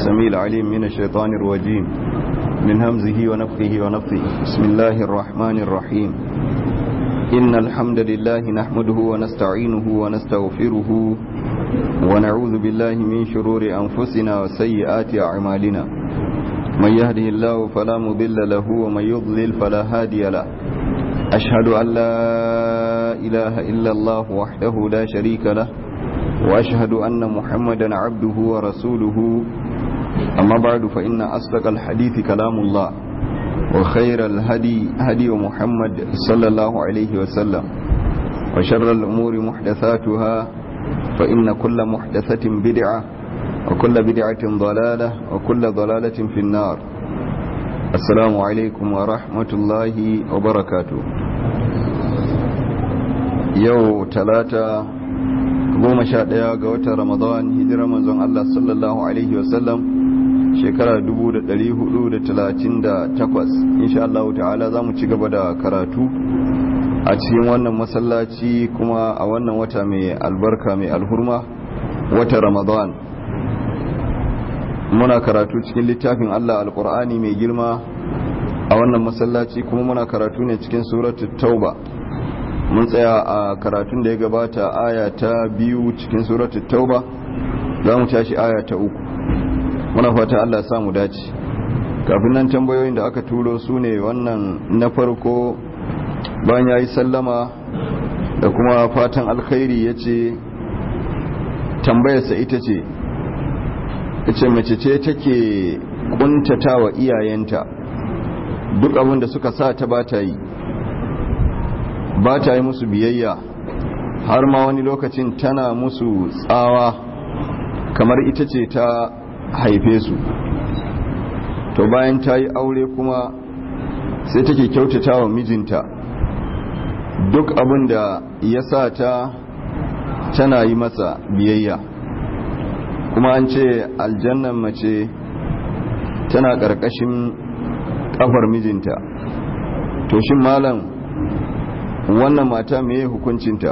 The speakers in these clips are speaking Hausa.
السميع العليم من الشيطان الرجيم من همزه ونفخه ونفثه بسم الله الرحمن الرحيم إن الحمد لله نحمده ونستعينه ونستغفره ونعوذ بالله من شرور أنفسنا وسيئات أعمالنا من يهده الله فلا مضل له ومن يضلل فلا هادي له أشهد أن لا إله إلا الله وحده لا شريك له وأشهد أن محمدا عبده ورسوله أما بعد فإن أصدق الحديث كلام الله وخير الهدي هدي محمد صلى الله عليه وسلم وشر الأمور محدثاتها فإن كل محدثة بدعة وكل بدعة ضلالة وكل ضلالة في النار السلام عليكم ورحمة الله وبركاته يو ثلاثة goma sha ɗaya ga watan ramadan hijira manzon Allah sallallahu alaihi wasallam shekara 438 insha Allah ta'ala za mu ci gaba da karatu a cikin wannan masallaci kuma a wannan wata mai albarka mai alhurma wata ramadan muna karatu cikin littafin Allah alkur'ani mai girma a wannan masallaci kuma muna karatu ne cikin suratul tauba mun tsaya a karatun da ya gabata aya ta biyu cikin suratul tauba za mu tashi aya ta uku muna fata Allah sa mu dace kafin nan tambayoyin da aka turo su ne wannan na farko bayan ya yi sallama da kuma fatan alkhairi ya ce tambayarsa ita ce ita mace ce take kuntata wa iyayenta duk abin da suka sa ta ba ta yi ba ta yi musu biyayya har ma wani lokacin tana musu tsawa kamar ita ce ta haife su to bayan ta yi aure kuma sai take kyautata wa mijinta duk abin da ya sa ta tana yi masa biyayya kuma an ce aljannan mace tana ƙarƙashin ƙafar mijinta to shin malam wannan mata meye hukuncinta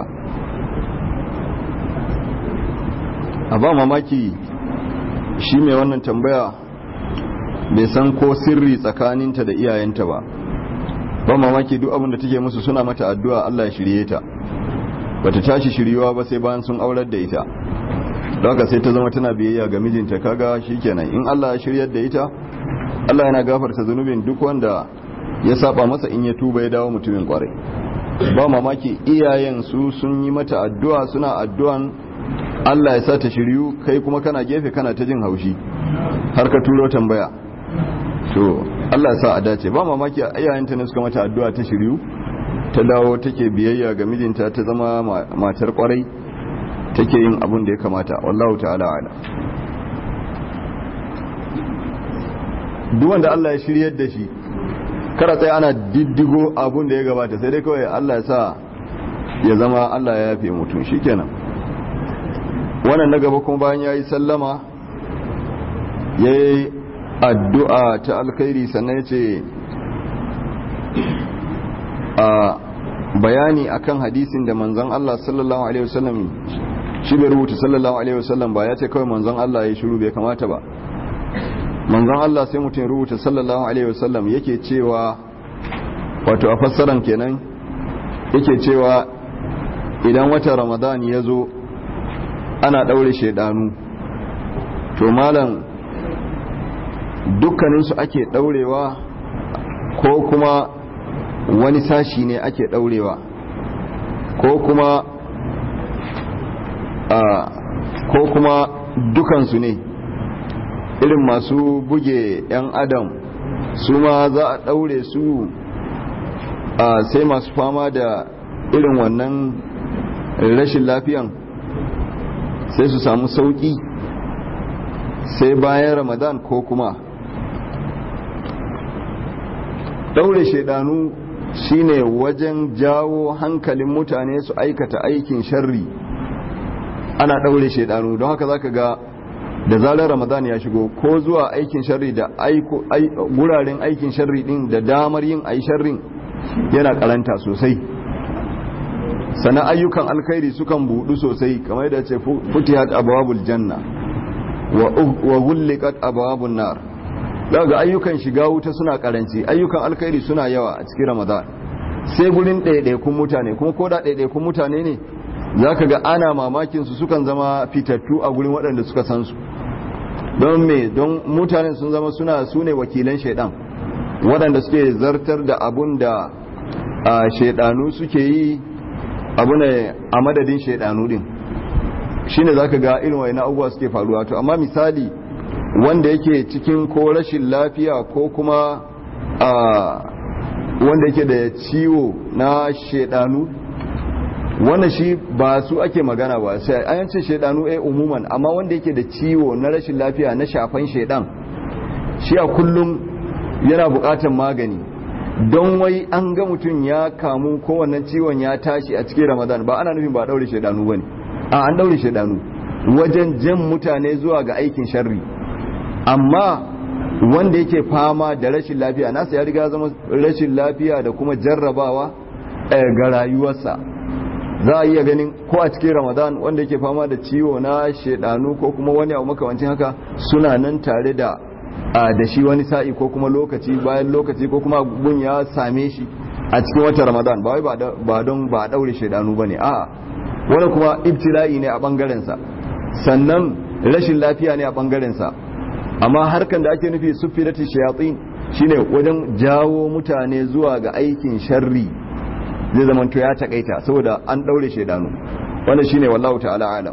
a ba mamaki shi mai wannan tambaya bai san ko sirri tsakaninta da iyayenta ba ba mamaki duk abin da take musu suna mata addu'a Allah ya shirye ta bata tashi shiryuwa ba sai bayan sun aurar da ita don haka sai ta zama tana biyayya ga mijinta kaga shikenan in Allah ya shiryar da ita Allah yana gafarta zunubin duk wanda ya saba masa in ya tuba ya dawo mutumin kwarai ba mamaki iyayen su sun yi mata addu'a suna addu'an Allah ya sa ta shiryu kai kuma kana gefe kana ta jin haushi har ka turo tambaya to Allah ya sa a dace ba mamaki iyayenta ne suka mata addu'a ta shiryu ta dawo take biyayya ga mijinta ta zama matar kwarai take yin abun da ya kamata wallahu ta'ala ala duk wanda Allah ya shiryar da shi kara tsaye ana diddigo abun da ya gabata sai dai kawai Allah ya sa ya zama Allah ya yafe mutum shikenan wannan na gaba kuma bayan yayi sallama yayi addu'a ta alkhairi sannan yace a bayani akan hadisin da manzon Allah sallallahu alaihi wasallam shi bai rubuta sallallahu alaihi wasallam ba ya ce kawai manzon Allah ya shiru bai kamata ba manzon Allah sai mutum ya rubuta sallallahu alaihi wasallam yake cewa wato a fassaran kenan yake cewa idan wata ramadan ya zo ana ɗaure shaidanu to malam dukkaninsu ake ɗaurewa ko kuma wani sashi ne ake ɗaurewa ko kuma a ko kuma dukansu ne irin masu buge 'yan adam su ma za a ɗaure su a sai masu fama da irin wannan rashin lafiyan sai su samu sauƙi sai bayan ramadan ko kuma ɗaure shaidanu shine wajen jawo hankalin mutane su aikata aikin sharri ana ɗaure shaidanu don haka zaka ga da zarar ramadan ya shigo ko zuwa aikin sharri da guraren aikin sharri din da damar yin ai sharrin yana karanta sosai sana ayyukan alkhairi sukan budu sosai kamar yadda ce futihat abwabul janna wa ghulliqat abwabun nar daga ayyukan shiga wuta suna karanci ayyukan alkhairi suna yawa a cikin ramadan sai gurin ɗaiɗaikun mutane kuma ko da ɗaiɗaikun mutane ne zaka ga ana mamakin su sukan zama fitattu a gurin waɗanda suka san su don me don mutanen sun zama suna su ne wakilan shaidan waɗanda suke zartar da abun da shaidanu suke yi abu ne a madadin shaidanu din shine zaka ga irin wani abubuwa suke faruwa to amma misali wanda yake cikin ko rashin lafiya ko kuma wanda yake da ciwo na shaidanu wanda shi ba su ake magana ba sai an ce shaidanu eh umuman amma wanda yake da ciwo na rashin lafiya na shafan shaidan shi a kullum yana bukatan magani don wai an ga mutum ya kamu ko wannan ciwon ya tashi a cikin ramadan ba ana nufin ba daure shaidanu bane a an daure shaidanu wajen jan mutane zuwa ga aikin sharri amma wanda yake fama da rashin lafiya nasa ya riga zama rashin lafiya da kuma jarrabawa ga rayuwarsa za a iya ganin ko a cikin ramadan wanda yake fama da ciwo na shaidanu ko kuma wani abu makamancin haka suna nan tare da da shi wani sa'i ko kuma lokaci bayan lokaci ko kuma gun ya same shi a cikin wata ramadan ba wai ba don ba daure shaidanu ba ne a wani kuma ibtila'i ne a bangarensa sannan rashin lafiya ne a bangarensa amma harkan da ake nufi sufilati shayatsin shine wajen jawo mutane zuwa ga aikin sharri zai zamanto ya takaita saboda an daure shaidanu wannan shine wallahu ta'ala alam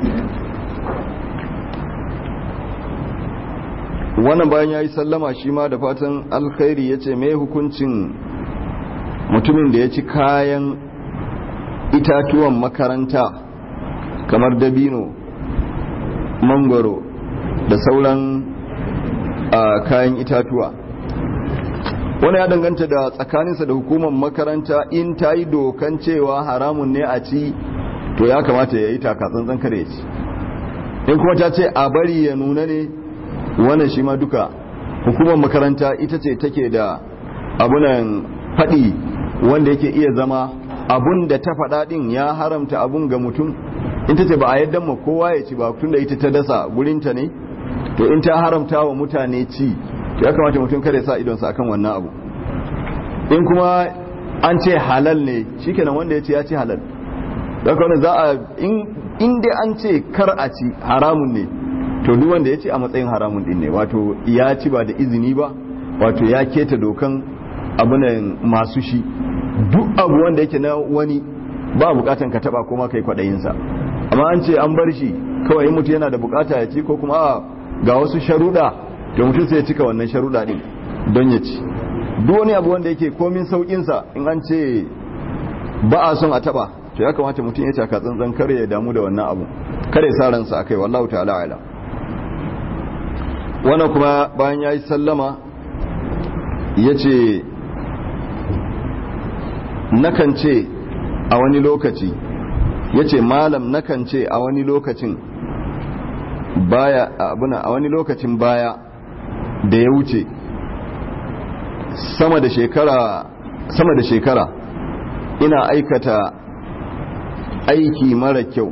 wannan bayan yayi sallama shi ma da fatan alkhairi yace me hukuncin mutumin da ya ci kayan itatuwan makaranta kamar dabino mangoro da sauran kayan itatuwa wani ya danganta da tsakaninsa da hukumar makaranta in ta yi dokan cewa haramun ne a ci to ya kamata ya yi takatsantsan kare ya ci in kuma ta ce a bari ya nuna ne wannan shi ma duka hukumar makaranta ita ce take da abunan faɗi wanda yake iya zama abun da ta faɗa ɗin ya haramta abun ga mutum in ta ce ba a yadda ma kowa ya ci ba tun da ita ta dasa gurinta ne to in ta haramta wa mutane ci to ya kamata mutum kare sa idonsa akan wannan abu in kuma an ce halal ne shikenan wanda ya ce ya ci halal daga wani za a in dai an ce kar a ci haramun ne to duk wanda ya ci a matsayin haramun din ne wato ya ci ba da izini ba wato ya keta dokan abunan masu shi duk abu wanda yake na wani ba bukatan ka taba kuma kai kwadayinsa amma an ce an bar shi kawai in mutum yana da bukata ya ci ko kuma a ga wasu sharuɗa to mutum sai ya cika wannan sharuɗa din don ya ci duk wani abu wanda yake komin saukinsa in an ce ba a son a taba to ya kamata mutum ya taka tsantsan kare ya damu da wannan abu kare sa ransa akai wallahu ta'ala ala wannan kuma bayan yayi sallama yace nakan ce a wani lokaci yace malam nakan ce a wani lokacin baya abuna a wani lokacin baya da ya wuce sama da shekara sama da shekara ina aikata aiki mara kyau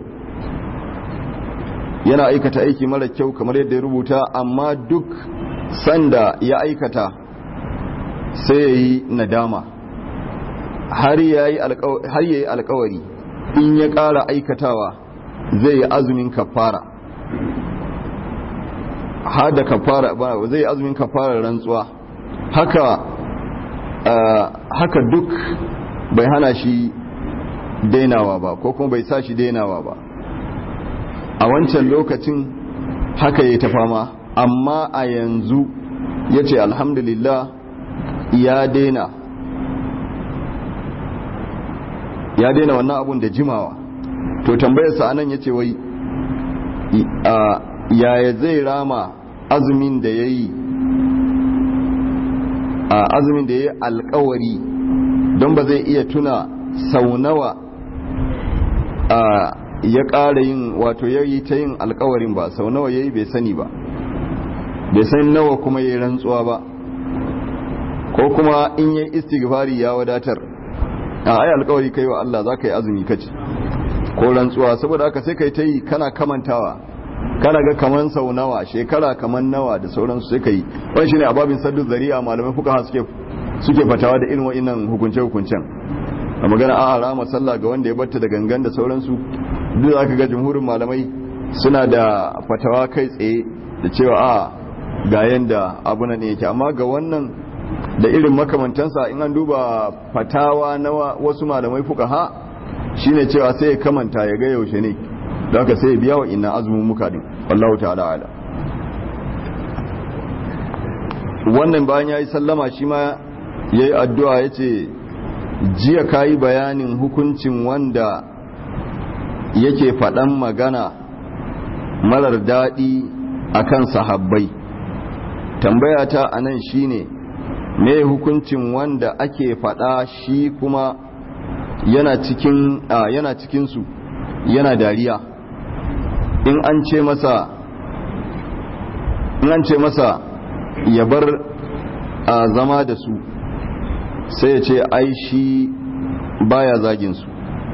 yana aikata aiki mara kyau kamar yadda ya rubuta amma duk sanda ya aikata sai ya yi nadama har ya yi alkawari in ya ƙara aikatawa zai yi azumin kafara har da kafara zai yi azumin kafara rantsuwa haka haka duk bai hana shi dainawa ba ko kuma bai sa shi dainawa ba a wancan lokacin haka ya ta fama amma a yanzu ya ce alhamdulillah ya daina ya daina wannan abun da jimawa to tambayarsa anan ya ce wai yaya zai rama azumin da ya yi a azumin da ya yi alkawari don ba zai iya tuna sau nawa ya ƙara yin wato ya yi ta yin alkawarin ba sau nawa ya yi bai sani ba bai san nawa kuma ya yi rantsuwa ba ko kuma in yi istighfari ya wadatar a ai alkawari kai wa Allah za ka yi azumi kaci ko rantsuwa saboda haka sai kai ta yi kana kamantawa kana ga kaman sau nawa shekara kaman nawa da sauransu sai ka yi wani shine ababin saddu zari'a malamai fuka suke suke fatawa da irin wa'innan hukunce hukuncen a magana a rama sallah ga wanda ya batta da gangan da sauransu duk za ka ga jumhurin malamai suna da fatawa kai tsaye da cewa a ga yanda abu nan yake amma ga wannan da irin makamantansa in an duba fatawa na wasu malamai fuka ha shine cewa sai ya kamanta ya ga yaushe ne da haka sai ya biya wa ina azumin muka din wallahu ta'ala ala wannan bayan ya yi sallama shi ma ya yi addu'a ya ce jiya ka yi bayanin hukuncin wanda yake faɗan magana marar daɗi a kan sahabbai tambaya ta a nan shi ne me hukuncin wanda ake faɗa shi kuma yana cikin yana cikinsu yana dariya in an ce masa in an ce masa ya bar a zama da su sai ya ce ai shi baya zagin su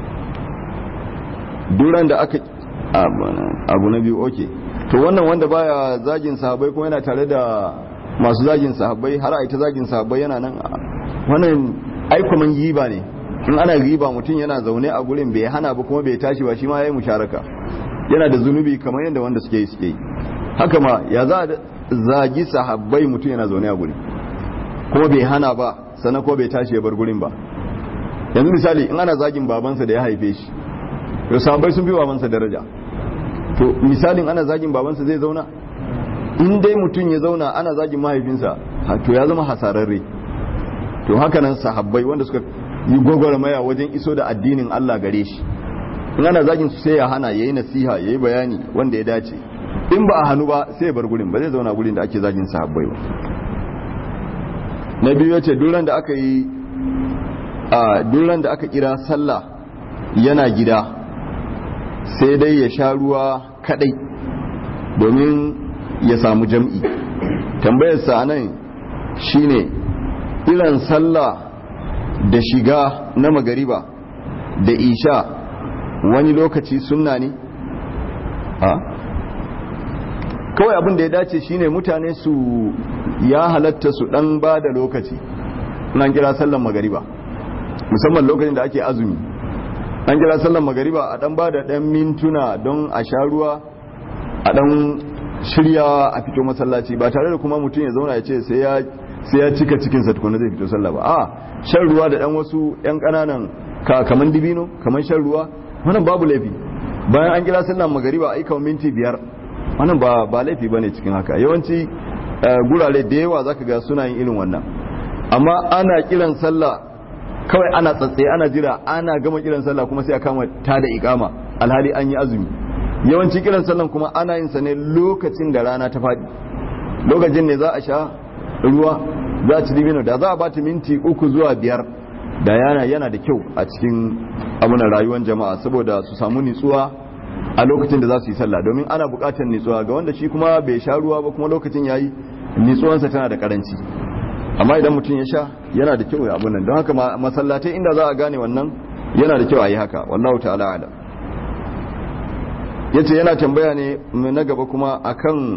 duran da aka abu na biyu oke to wannan wanda baya zagin sahabbai kuma yana tare da masu zagin sahabbai har a ita zagin sahabbai yana nan wannan aikuman giba ne in ana riba mutum yana zaune a gurin bai hana ba kuma bai tashi ba shi ma ya yi musharaka yana da zunubi kamar yadda wanda suke yi suke yi haka ma ya za a zagi sahabbai mutum yana zaune a gurin kuma bai hana ba sannan ko bai tashi ya bar gurin ba yanzu misali in ana zagin babansa da ya haife shi to sahabbai sun fi babansa daraja to misalin ana zagin babansa zai zauna in dai mutum ya zauna ana zagin mahaifinsa to ya zama hasararre to haka nan sahabbai wanda suka yi gwagwarmaya wajen iso da addinin Allah gare shi in ana zagin su sai ya hana yayi nasiha yayi bayani wanda ya dace in ba a hannu ba sai ya bar gurin ba zai zauna gurin da ake zagin sahabbai ba na biyu yace duran da aka yi a duran da aka kira sallah yana gida sai dai ya sha ruwa kadai domin ya samu jam'i tambayar sa nan shine irin sallah da shiga na magariba da isha wani lokaci sunna ne a kawai abin da ya dace shine mutane su ya halatta su dan ba da lokaci nan kira sallan magariba musamman lokacin da ake azumi an kira sallan magariba a dan ba da dan mintuna don a sha ruwa a dan shirya a fito masallaci ba tare da kuma mutum ya zauna ya ce sai ya sai ya cika cikinsa tukuna zai fito sallah ba a shan ruwa da dan wasu yan kananan ka kaman dibino kaman shan ruwa wannan babu laifi bayan an kira sallan magariba ai kamar minti biyar wannan ba ba laifi bane cikin haka yawanci gurare da yawa zaka ga suna yin irin wannan amma ana kiran sallah kawai ana tsatsaye ana jira ana gama kiran sallah kuma sai a kama ta da ikama alhali an yi azumi yawanci kiran sallan kuma ana yin sa ne lokacin da rana ta faɗi lokacin ne za a sha ruwa za a ci dibino da za a bata minti uku zuwa biyar da yana yana da kyau a cikin abunan rayuwar jama'a saboda su samu nitsuwa a lokacin da za su yi sallah domin ana buƙatar nitsuwa ga wanda shi kuma bai sha ruwa ba kuma lokacin yayi nitsuwansa tana da karanci amma idan mutum ya sha yana da kyau ya abunan don haka masallatai inda za a gane wannan yana da kyau a yi haka wallahu ta'ala ala yace yana tambaya ne na gaba kuma akan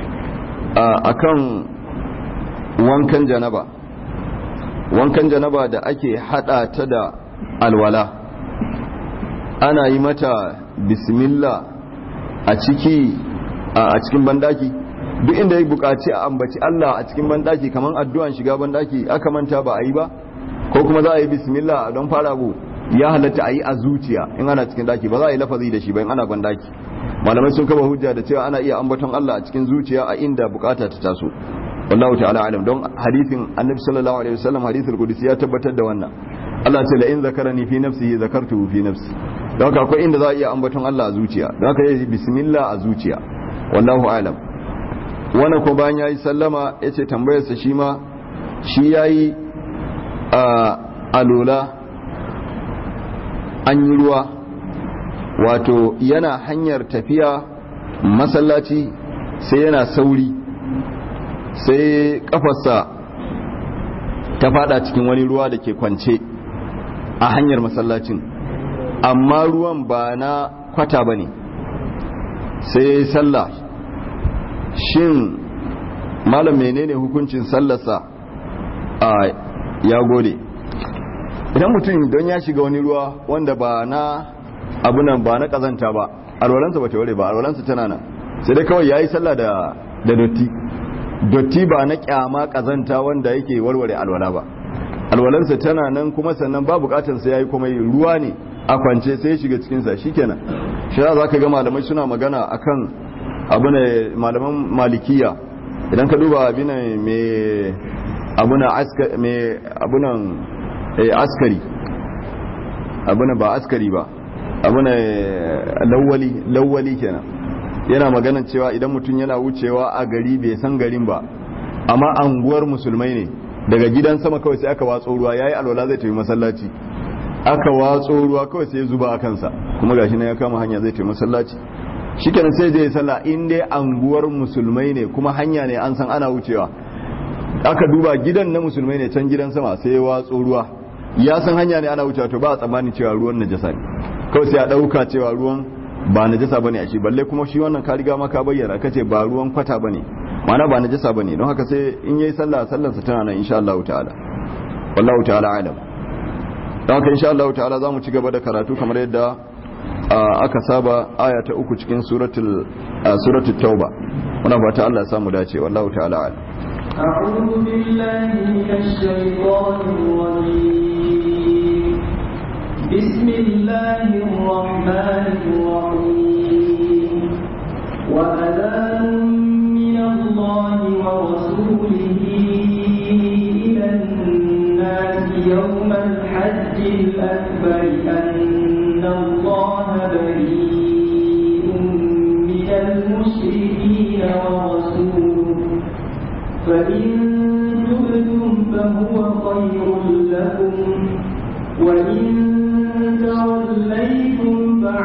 akan wankan janaba wankan janaba da ake hada ta da alwala ana yi mata bismillah a ciki a cikin bandaki duk inda ya bukaci a ambaci Allah a cikin bandaki kamar addu'an shiga bandaki aka manta ba a yi ba ko kuma za a yi bismillah don fara abu ya halatta a yi a zuciya in ana cikin daki ba za a yi lafazi da shi ba in ana bandaki malamai sun kaba hujja da cewa ana iya ambaton Allah a cikin zuciya a inda bukata ta taso wallahu ta'ala alam don hadithin annabi sallallahu alaihi wasallam hadithul qudsi ya tabbatar da wannan Allah ce la in zakarani fi nafsihi zakartuhu fi nafsi don haka akwai inda za a iya ambaton Allah a zuciya don haka yayi bismillah a zuciya wallahu alam wannan ko bayan yayi sallama yace tambayar sa shi ma shi yayi a alola an yi ruwa wato yana hanyar tafiya masallaci sai yana sauri sai kafarsa ta fada cikin wani ruwa da ke kwance a hanyar masallacin amma ruwan ba na kwata ba ne sai ya yi sallah shin malam menene hukuncin sallarsa a ya gode idan mutum don ya shiga wani ruwa wanda ba na abunan ba na kazanta ba alwalansa ba ta ware ba alwalansa tana nan sai dai kawai ya yi sallah da dotti dotti ba na kyama kazanta wanda yake warware alwala ba alwalansa tana nan kuma sannan ba bukatar sai ya yi kuma ruwa ne a kwance sai ya shiga cikinsa shikenan shi za ka ga malamai suna magana akan abu ne malaman malikiya idan ka duba abu ne mai abunan askari abunan ba askari ba abunan lawali lawali kenan yana maganan cewa idan mutum yana wucewa a gari bai san garin ba amma anguwar musulmai ne daga gidan sama kawai sai aka watso ruwa yayi alwala zai tafi masallaci aka watso ruwa kawai sai ya zuba a kansa kuma gashi na ya kama hanya zai tafi masallaci shikenan sai je sallah in dai anguwar musulmai ne kuma hanya ne an san ana wucewa aka duba gidan na musulmai ne can gidan sama sai ya watso ruwa ya san hanya ne ana wucewa to ba a tsammani cewa ruwan najasa ne kawai sai a dauka cewa ruwan ba najasa bane a shi balle kuma shi wannan ka riga ma ka bayyana kace ba ruwan kwata bane ma'ana ba najasa bane don haka sai in yayi sallah sallar sa tana nan insha Allah ta'ala wallahu ta'ala alam don haka insha Allah ta'ala zamu ci gaba da karatu kamar yadda aka saba aya ta uku cikin suratul suratul tauba muna fata Allah ya samu dace wallahu ta'ala alam أعوذ بالله من الشيطان الرجيم بسم الله الرحمن الرحيم وأذان من الله ورسوله إلى الناس يوم الحج الأكبر أن الله بريء من المشركين ورسوله فإن تبتم فهو خير لكم وإن توليتم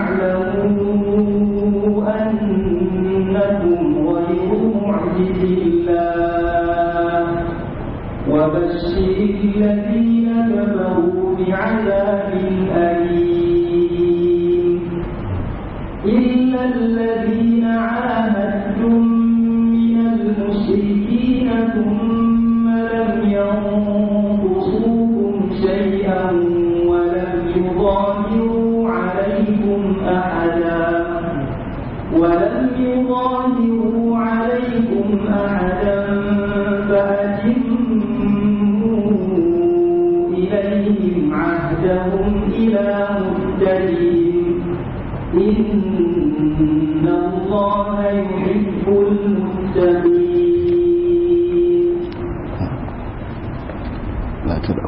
فاعلموا أنكم غير معجز الله وبشر الذين كفروا بعذاب أليم إلا الذين عاهدتم من المشركين ثم لم ينقصوكم شيئا ولم يظاهروا عليكم أحدا ولم يظاهروا عليكم أحدا فأتموا إليهم عهدهم إلى مدتهم إن الله يحب المتقين لا تدعو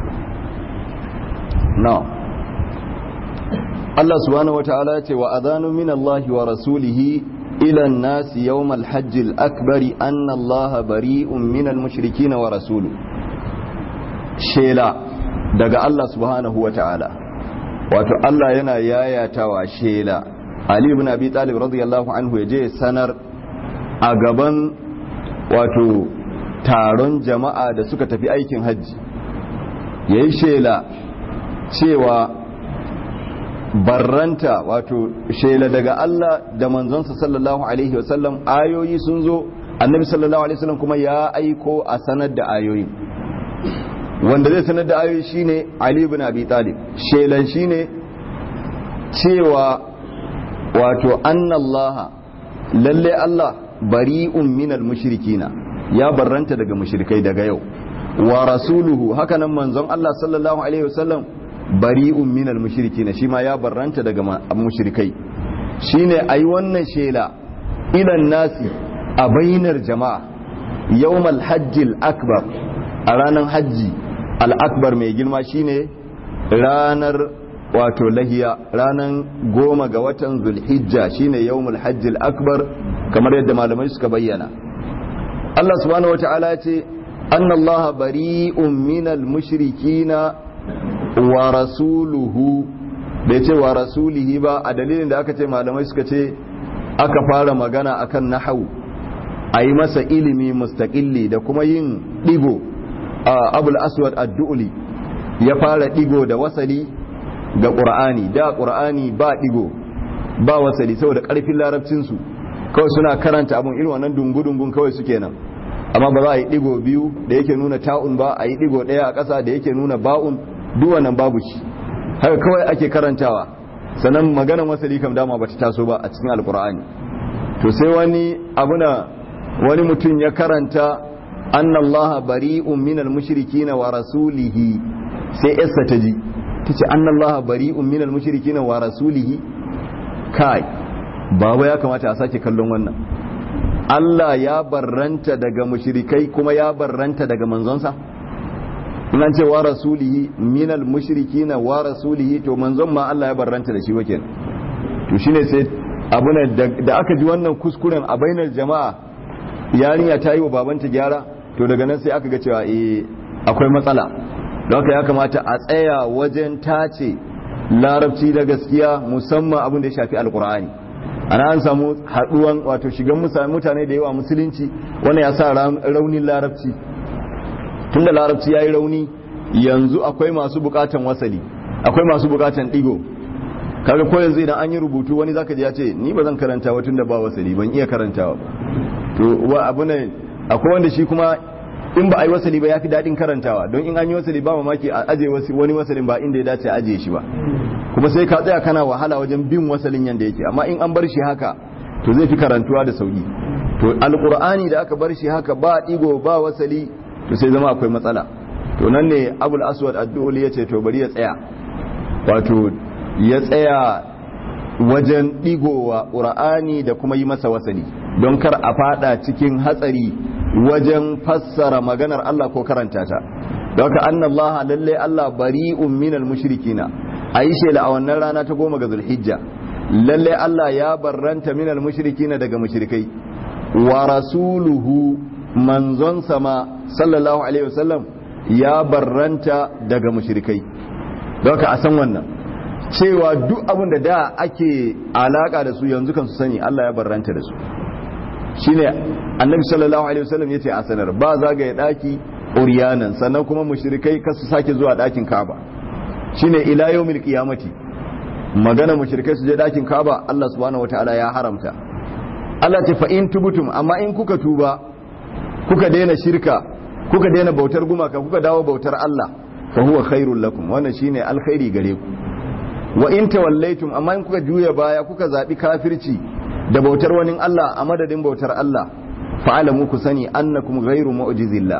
نعم Allah subhanahu wataala ce wa adhanu min Allah wa rasulihi ila an-nas yawm al-hajj al-akbar anna Allah bari'un min al-mushrikeen wa rasuluhu shela daga Allah subhanahu wataala wato Allah yana yayatawa shela Ali ibn Abi Talib radiyallahu anhu yaje sanar a gaban wato taron jama'a da suka tafi aikin hajji yayi shela cewa barranta wato shela daga Allah da manzonsa sallallahu alaihi wasallam ayoyi sun zo annabi sallallahu alaihi wasallam kuma ya aiko a sanar da ayoyi wanda zai sanar da ayoyi shine Ali ibn Abi Talib shelan shine cewa wato annallaha lalle Allah bari'un minal mushrikina ya barranta daga mushrikai daga yau wa rasuluhu hakanan manzon Allah sallallahu alaihi wasallam bari'un minal mushrikina shi ma ya barranta daga mushrikai shine ayi wannan shela ilan nasi a bainar jama'a yawmal hajjil akbar a ranar hajji al-akbar mai girma shine ranar wato lahiya ranar goma ga watan zulhijja shine yawmul hajjil akbar kamar yadda malamai suka bayyana Allah subhanahu wata'ala ya ce annallaha bari'un minal mushrikina wa rasuluhu bai ce wa rasulihi ba a dalilin da aka ce malamai suka ce aka fara magana akan nahawu a yi masa ilimi mustaƙilli da kuma yin ɗigo a abul aswad addu'uli ya fara ɗigo da wasali ga ƙur'ani da ƙur'ani ba ɗigo ba wasali saboda ƙarfin larabcinsu kawai suna karanta abun irin wannan dungu-dungun kawai suke nan amma ba za a yi digo biyu da yake nuna ta'un ba a yi digo ɗaya a ƙasa da yake nuna ba'un duk wannan babu shi haka kawai ake karantawa sannan maganar wasali kam dama bata taso ba a cikin alkur'ani to sai wani abuna wani mutum ya karanta annallaha bari'un minal mushrikina wa rasulihi sai yassa ta ji tace annallaha bari'un minal mushrikina wa rasulihi kai baba ya kamata a sake kallon wannan Allah ya barranta daga mushrikai kuma ya barranta daga manzonsa in an ce wa rasulihi minal mushrikina wa rasulihi to manzon ma Allah ya barranta da shi wake to shine sai abuna da aka ji wannan kuskuren a bainar jama'a yarinya ta yi wa babanta gyara to daga nan sai aka ga cewa eh akwai matsala don haka ya kamata a tsaya wajen tace larabci da gaskiya musamman abin da ya shafi alkur'ani ana an samu haduwan wato shigan mutane da yawa musulunci wannan ya sa raunin larabci tunda larabci ya yi rauni yanzu akwai masu bukatan wasali akwai masu bukatan digo kaga ko yanzu idan an yi rubutu wani zaka ji ya ce ni ba zan karanta wa tunda ba wasali ban iya karantawa to wa abu ne akwai wanda shi kuma in ba a yi wasali ba ya fi daɗin karantawa don in an yi wasali ba mamaki a aje wani wasalin ba inda ya dace a aje shi ba kuma sai ka tsaya kana wahala wajen bin wasalin yanda yake amma in an bar shi haka to zai fi karantuwa da sauki to alqur'ani da aka bar shi haka ba digo ba wasali to sai zama akwai matsala to nan ne abul aswad addu'uli ya ce to bari ya tsaya wato ya tsaya wajen digowa qur'ani da kuma yi masa wasali don kar a fada cikin hatsari wajen fassara maganar Allah ko karanta ta don haka annallaha lalle Allah bari'un minal mushrikina ayi shela a wannan rana ta goma ga zulhijja lalle Allah ya barranta minal mushrikina daga mushrikai wa rasuluhu manzon sama sallallahu alaihi wasallam ya barranta daga mushrikai don haka a san wannan cewa duk abin da da ake alaka da su yanzu kan su sani Allah ya barranta da su shine annabi sallallahu alaihi wasallam yace a sanar ba zagaye daki uriyanan sannan kuma mushrikai kasu sake zuwa dakin Kaaba shine ila yawmil qiyamati magana mushrikai su je dakin Kaaba Allah subhanahu wataala ya haramta Allah ce fa in tubutum amma in kuka tuba kuka daina shirka kuka daina bautar gumaka kuka dawo bautar Allah fa huwa khairul lakum wannan shine alkhairi gare ku wa in tawallaitum amma in kuka juya baya kuka zabi kafirci da bautar wani Allah a madadin bautar Allah fa'alamu ku sani annakum ghairu mu'jizillah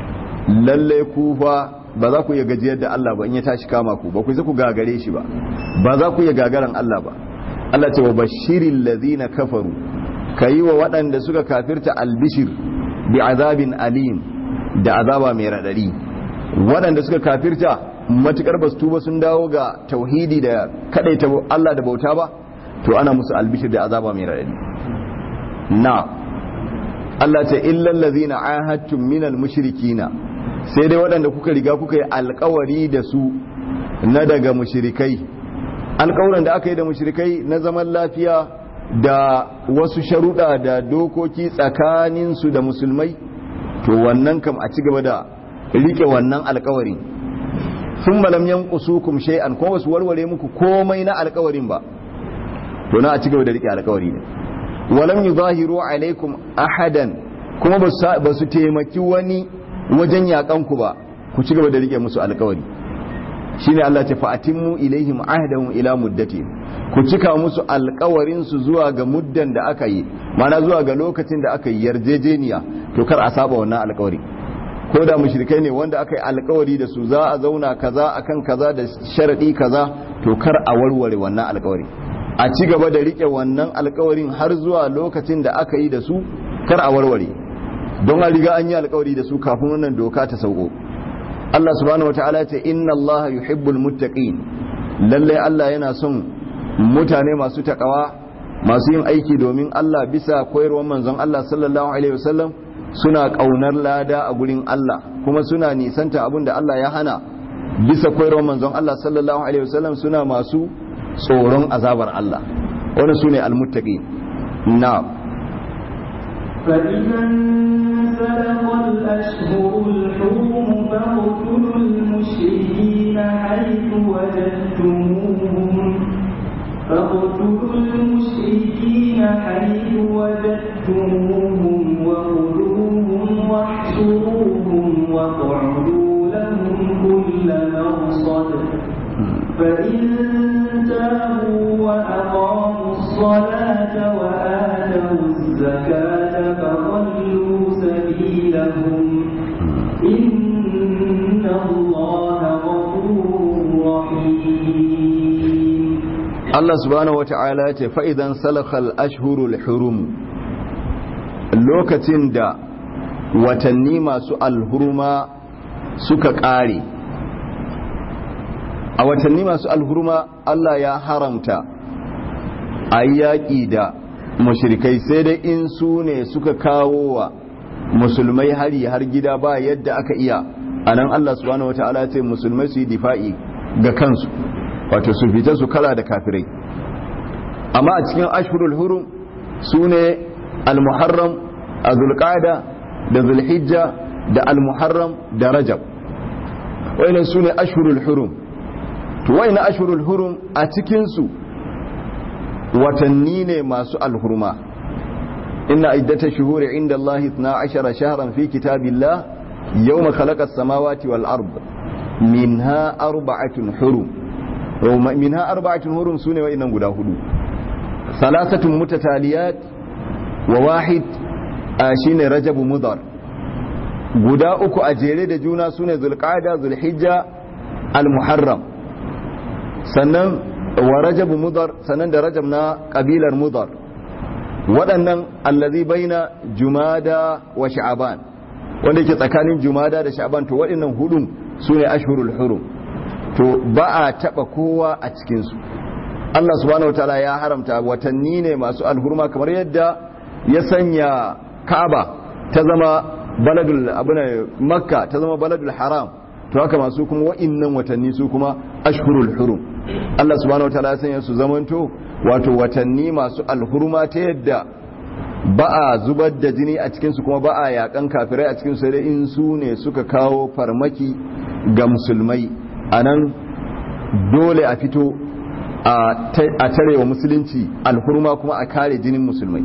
lalle ku fa ba za ku iya gajiyar da Allah ba in ya tashi kama ku ba ku ku gagare shi ba ba za ku iya gagaran Allah ba Allah ce wa bashiril ladina kafaru kayi wa waɗanda suka kafirta albishir bi azabin alim da azaba mai radadi waɗanda suka kafirta matukar basu tuba sun dawo ga tauhidi da kadaita Allah da bauta ba to ana musu albishir da azaba mai raɗaɗi na Allah ce illal ladzina ahadtum minal mushrikina sai dai waɗanda kuka riga kuka yi alkawari da su na daga mushrikai alkawarin da aka yi da mushrikai na zaman lafiya da wasu sharuɗa da dokoki tsakanin su da musulmai to wannan kam a ci gaba da rike wannan alkawari sun malam yanqusukum shay'an ko wasu warware muku komai na alkawarin ba to na a ci gaba da rike alkawari ne walam yuzahiru alaikum ahadan kuma ba su taimaki wani wajen yakan ku ba ku ci gaba da rike musu alkawari shine Allah ce fa atimmu ilaihim ahdahum ila muddati ku cika musu alkawarin su zuwa ga muddan da aka yi mana zuwa ga lokacin da aka yi yarjejeniya to kar a saba wannan alkawari ko da mushrikai ne wanda aka yi alkawari da su za a zauna kaza akan kaza da sharadi kaza to kar a warware wannan alkawari a ci gaba da rike wannan alkawarin har zuwa lokacin da aka yi da su kar a warware don a riga an yi alkawari da su kafin wannan doka ta sauko Allah subhanahu wataala ce inna Allah yuhibbul muttaqin lalle Allah yana son mutane masu takawa masu yin aiki domin Allah bisa koyarwar manzon Allah sallallahu alaihi wasallam suna kaunar lada a gurin Allah kuma suna nisanta abin da Allah ya hana bisa koyarwar manzon Allah sallallahu alaihi wasallam suna masu tsoron azabar Allah wani su ne almuttaqi na فإذا انسلخ الأشهر الحرم فاقتلوا المشركين حيث وجدتموهم فاقتلوا المشركين حيث وجدتموهم واحصروهم واقعدوا لهم كل مرصد فإن تابوا وأقاموا الصلاة وآتوا الزكاة فخلوا سبيلهم إن الله غفور رحيم Allah subhanahu wata'ala ce fa'idan salakal ashhurul hurum lokacin da watanni masu alhurma suka ƙare a watanni masu alhurma Allah ya haramta a yaƙi da mashirikai sai dai in su ne suka kawo wa musulmai hari har gida ba yadda aka iya a nan Allah subhanahu wata'ala ce musulmai su yi difa'i ga kansu wato su fita su kala da kafirai amma a cikin ashhurul hurum su ne al-muharram a zulqada da zulhijja da al-muharram da rajab wayannan su ne ashhurul hurum to wayannan ashhurul hurum a cikin su watanni ne masu alhurma inna iddatash shuhuri inda Allah 12 shahran fi kitabillah yawma khalaqa as-samawati wal ard minha arba'atun hurum minha arba'atun hurum sune wa'annan guda hudu salasatun mutataliyat wa wahid shine rajab mudar guda uku a jere da juna sune zulqa'da zulhijja al-muharram sannan wa rajab mudar sannan da rajab na kabilar mudar waɗannan allazi baina jumada wa sha'aban wanda yake tsakanin jumada da sha'aban to waɗannan hudun sune ashhurul hurum to ba a taba kowa a cikinsu Allah subhanahu wataala ya haramta watanni ne masu alhurma kamar yadda ya sanya Ka'aba ta zama baladul abuna Makka ta zama baladul haram to haka masu kuma wa'innan watanni su kuma ashhurul hurum Allah subhanahu wataala ya sanya su zamanto wato watanni masu alhurma ta yadda ba a zubar da jini a cikinsu kuma ba a yakan kafirai a cikinsu sai dai in su ne suka kawo farmaki ga musulmai a nan dole a fito a tare wa musulunci alhurma kuma a kare jinin musulmai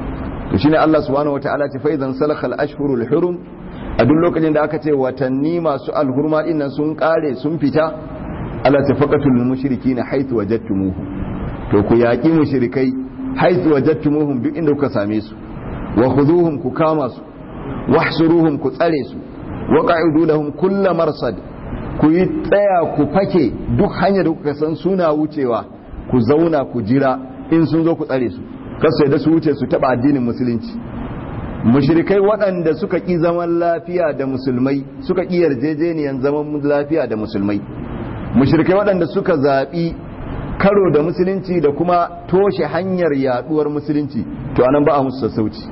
to shine Allah subhanahu wataala ce fa idan salakhal ashhurul hurum a duk lokacin da aka ce watanni masu alhurma din nan sun kare sun fita Allah ta faqatul mushrikina haythu wajadtumuhu to ku yaki mushrikai haythu wajadtumuhum duk inda kuka same su wa khuduhum ku kama su wahsuruhum ku tsare su wa qa'idu lahum kull marsad ku yi tsaya ku fake duk hanyar da kuka san suna wucewa ku zauna ku jira in sun zo ku tsare su kasu da su wuce su taba addinin musulunci mushrikai waɗanda suka ƙi zaman lafiya da musulmai suka ƙi yarjejeniyar zaman lafiya da musulmai mushrikai waɗanda suka zaɓi karo da musulunci da kuma toshe hanyar yaɗuwar musulunci to anan ba a musu sassauci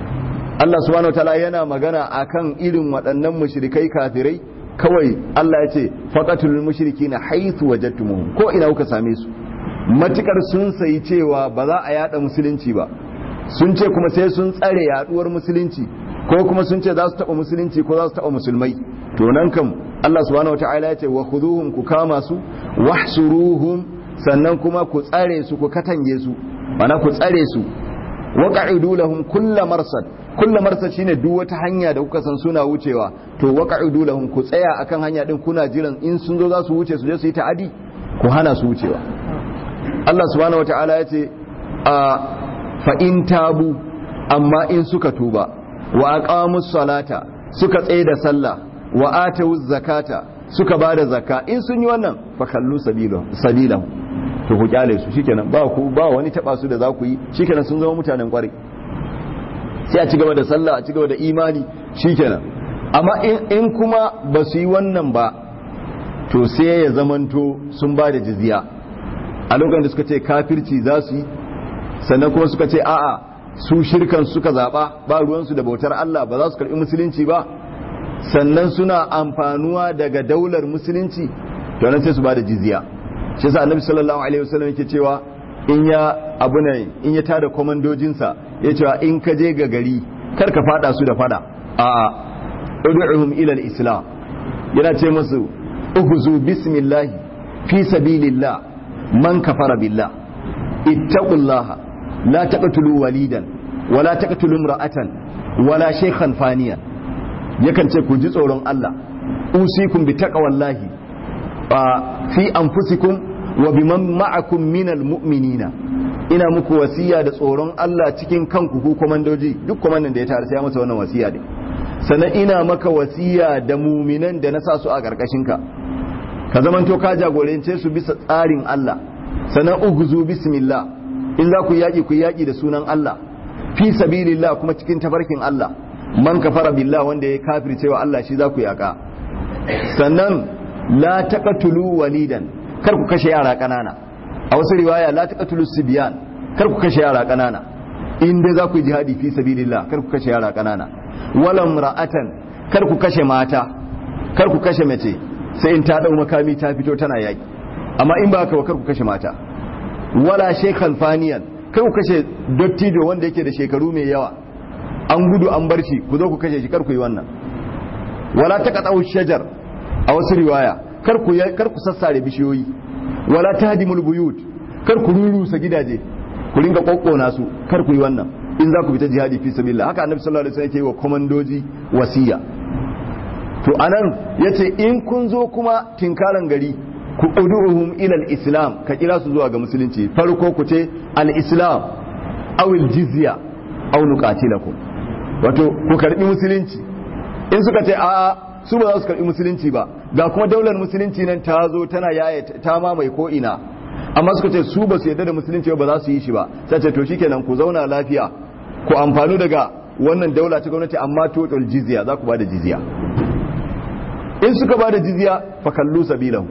Allah subhanahu wataala yana magana akan irin waɗannan mushrikai kafirai kawai Allah ya ce faqatul mushrikina haythu wajadtumuhum ko ina kuka same su matukar sun sayi cewa ba za a yada musulunci ba sun ce kuma sai sun tsare yaduwar musulunci ko kuma sun ce za su taba musulunci ko za su taba musulmai to nan kam Allah subhanahu wataala ya ce wa khuduhum ku kama su wahsuruhum sannan kuma ku tsare su ku katange su mana ku tsare su wa qa'idu lahum kullu marsad kullu marsad shine duk wata hanya da kuka san suna wucewa to wa qa'idu lahum ku tsaya akan hanya din kuna jiran in sun zo za su wuce su je su yi ta'adi ku hana su wucewa Allah subhanahu wataala ya ce a fa in tabu amma in suka tuba wa aqamus salata suka tsaye da sallah wa atawuz zakata suka bada zakka in sun yi wannan fa kallu sabilahu to ku kyale su shikenan ba ku ba wani taba su da za ku yi shikenan sun zama mutanen kwarai sai a ci gaba da sallah a ci gaba da imani shikenan amma in kuma ba su yi wannan ba to sai ya zamanto sun ba da jizya a lokacin da suka ce kafirci za su yi sannan kuma suka ce a'a su shirkan suka zaba ba ruwansu da bautar Allah ba za su karbi musulunci ba sannan suna amfanuwa daga daular musulunci to nan sai su ba da jizya shi yasa annabi sallallahu alaihi wasallam yake cewa in ya abu ne in ya tada komandojinsa ya cewa in ka je ga gari kar ka fada su da fada a ud'uhum ila al-islam yana ce musu uhzu bismillah fi sabilillah man kafara billah ittaqullaha la taqtulu walidan wala taqtulu imra'atan wala shaykhan faniya yakan ce ku ji tsoron Allah usikum bi taqwallahi fi anfusikum wa biman ma'akum minal mu'minina ina muku wasiya da tsoron Allah cikin kanku ku komandoji duk komandan da ya tare sai ya masa wannan wasiya ne sannan ina maka wasiya da muminan da na sa su a karkashin ka ka zamanto ka jagorance su bisa tsarin Allah sannan uguzu bismillah in za ku yaki ku yaki da sunan Allah fi sabilillah kuma cikin tafarkin Allah man kafara billah wanda ya kafircewa Allah shi za ku yaka sannan la taqatulu walidan kar ku kashe yara kanana a wasu riwaya la taqatulu sibyan kar ku kashe yara kanana in dai za ku yi jihadi fi sabilillah kar ku kashe yara kanana wala ra'atan kar ku kashe mata kar ku kashe mace sai in ta dau makami ta fito tana yaki amma in ba haka kar ku kashe mata wala shaykhan faniyan kar ku kashe dottijo wanda yake da shekaru mai yawa an gudu an bar shi ku zo ku kashe shi kar ku yi wannan wala taqatu shajar a wasu riwaya kar ku kar ku sassare bishiyoyi wala tahdimul buyut kar ku rurusa gidaje ku ringa kokkona su kar ku yi wannan in za ku fita jihadi fi sabilillah haka annabi sallallahu alaihi wasallam yake wa komandoji wasiya to anan yace in kun zo kuma tinkaran gari ku uduhum ila al-islam ka kira su zuwa ga musulunci farko ku ce al-islam aw al-jizya aw nuqatilakum wato ku karbi musulunci in suka ce a'a su ba za su karbi musulunci ba ga kuma daular musulunci nan ta zo tana yaya ta mamaye ko ina amma suka ce su ba su yarda da musulunci ba za su yi shi ba sai ce to shikenan ku zauna lafiya ku amfanu daga wannan daula ta gwamnati amma total jizya za ku ba da jizya in suka ba da jizya fa kallu sabilahu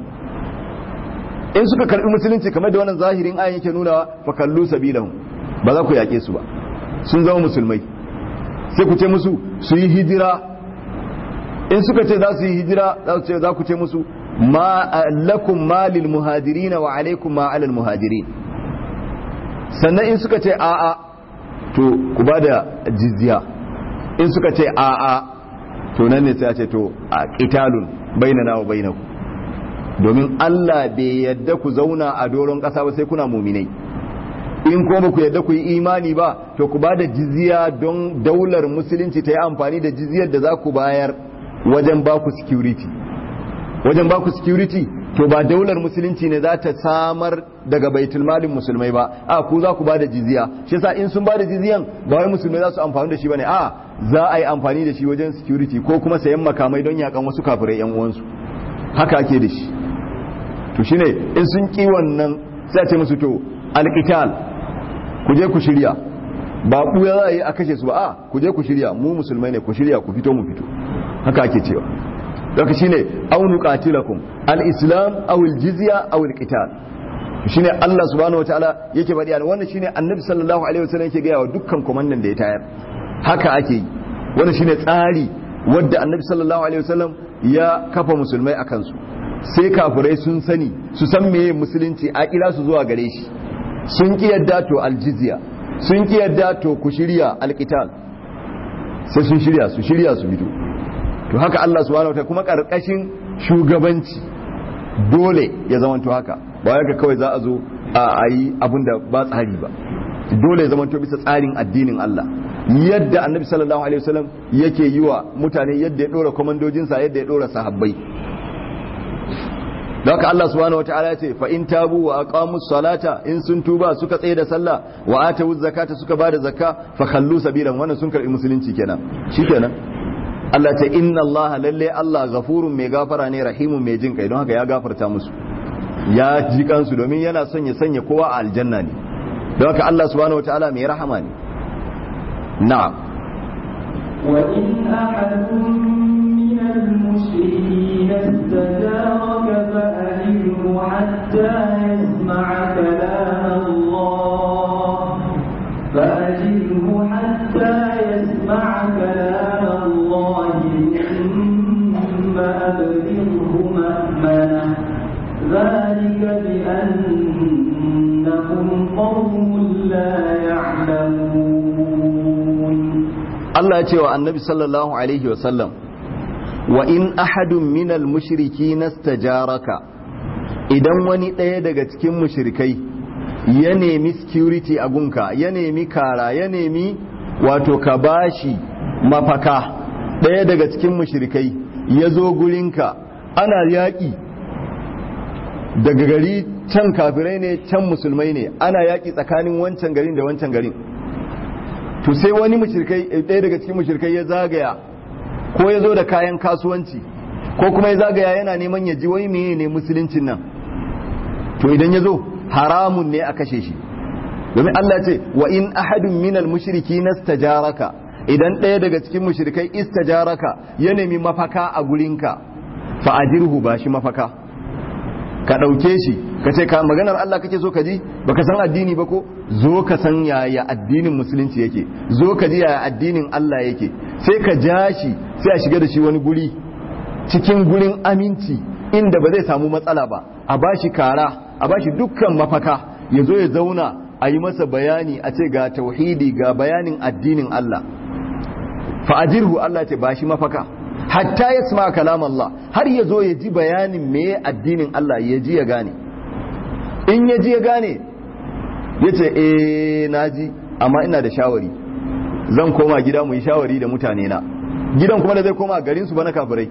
in suka karbi musulunci kamar da wannan zahirin ayin yake nuna fa kallu sabilahu ba za ku yake su ba sun zama musulmai sai ku ce musu su yi hijira in suka ce za su yi hijira za ku ce musu ma lakum malil muhajirin wa alaikum ma alal muhajirin sannan in suka ce a'a to ku ba da jizya in suka ce a'a to nan ne sai a ce to a qitalun bainana wa bainakum domin Allah bai yadda ku zauna a doron ƙasa ba sai kuna muminai in kuma ba ku yadda ku yi imani ba to ku ba da jizya don daular musulunci ta yi amfani da jizyar da za ku bayar wajen ba ku security wajen ba ku security to ba daular musulunci ne za ta samar daga baitul malin musulmai ba a ku za ku ba da jizya shi yasa in sun ba da jizyan ba wai musulmai za su amfani da shi bane a za a yi amfani da shi wajen security ko kuma sayan makamai don yakan wasu kafirai yan uwansu haka ake da shi to shine in sun ki wannan sai a ce musu to alqital ku je ku shirya ba buya za a yi a kashe su ba a ku je ku shirya mu musulmai ne ku shirya ku fito mu fito haka ake cewa daga shine aw nuqatilakum al-islam aw al-jizya aw al-qital shine Allah subhanahu wataala yake faɗi an wannan shine annabi sallallahu alaihi wasallam yake gaya wa dukkan komandan da ya tayar haka ake yi wannan shine tsari wadda annabi sallallahu alaihi wasallam ya kafa musulmai a kansu sai kafirai sun sani su san meye musulunci a kira su zuwa gare shi sun ki yadda to al-jizya sun ki yadda to ku shirya al-qital sai sun shirya su shirya su fito to haka Allah subhanahu wataala kuma karkashin shugabanci dole ya zamanto haka ba ya kawai za a zo a yi abin da ba tsari ba dole ya zamanto bisa tsarin addinin Allah yadda annabi sallallahu alaihi wasallam yake yi wa mutane yadda ya dora komandojinsa yadda ya dora sahabbai da haka Allah subhanahu wataala ya ce fa in tabu wa aqamus salata in sun tuba suka tsaye da sallah wa atu zakata suka bada zakka fa khallu sabilan wannan sun karbi musulunci kenan shikenan Allah ce inna Allah lalle Allah ghafurun mai gafara ne rahimun mai jin kai don haka ya gafarta musu ya ji kansu domin yana son ya sanya kowa a aljanna ne don haka Allah subhanahu wataala mai rahama ne na'am wa in ahadun min al-mushrikeen istajaraka fa alimhu hatta yasma'a kalam Allah fa ajilhu hatta yasma'a kalam Allah thumma ablighu ma'manah ذلك بأنهم قوم لا يعلمون Allah ya ce wa annabi sallallahu alaihi wasallam wa in ahadun minal mushriki nastajaraka idan wani ɗaya daga cikin mushrikai ya nemi security a gunka ya nemi kara ya nemi wato ka bashi mafaka ɗaya daga cikin mushrikai ya zo gurinka ana yaƙi daga gari can kafirai ne can musulmai ne ana yaƙi tsakanin wancan garin da wancan garin to sai wani mushrikai ɗaya daga cikin mushrikai ya zagaya ko ya zo da kayan kasuwanci ko kuma ya zagaya yana neman ya ji wai meye ne musuluncin nan to idan ya zo haramun ne a kashe shi domin Allah ce wa in ahadun minal mushriki nastajaraka idan ɗaya daga cikin mushrikai istajaraka ya nemi mafaka a gurinka fa ajirhu ba shi mafaka ka ɗauke shi ka ce ka maganar Allah kake so ka ji baka san addini ba ko zo ka san yaya addinin musulunci yake zo ka ji yaya addinin Allah yake sai ka ja shi sai a shiga da shi wani guri cikin gurin aminci inda ba zai samu matsala ba a bashi kara a bashi dukkan mafaka ya zo ya zauna a yi masa bayani a ce ga tauhidi ga bayanin addinin Allah fa'ajirhu Allah ce ba shi mafaka hatta ya sama kalam Allah har ya zo ya ji bayanin me addinin Allah ya ji ya gane in ya ji ya gane ya ce eh na ji amma ina da shawari zan koma gida mu yi shawari da mutane na gidan kuma da zai koma garinsu ba na kafirai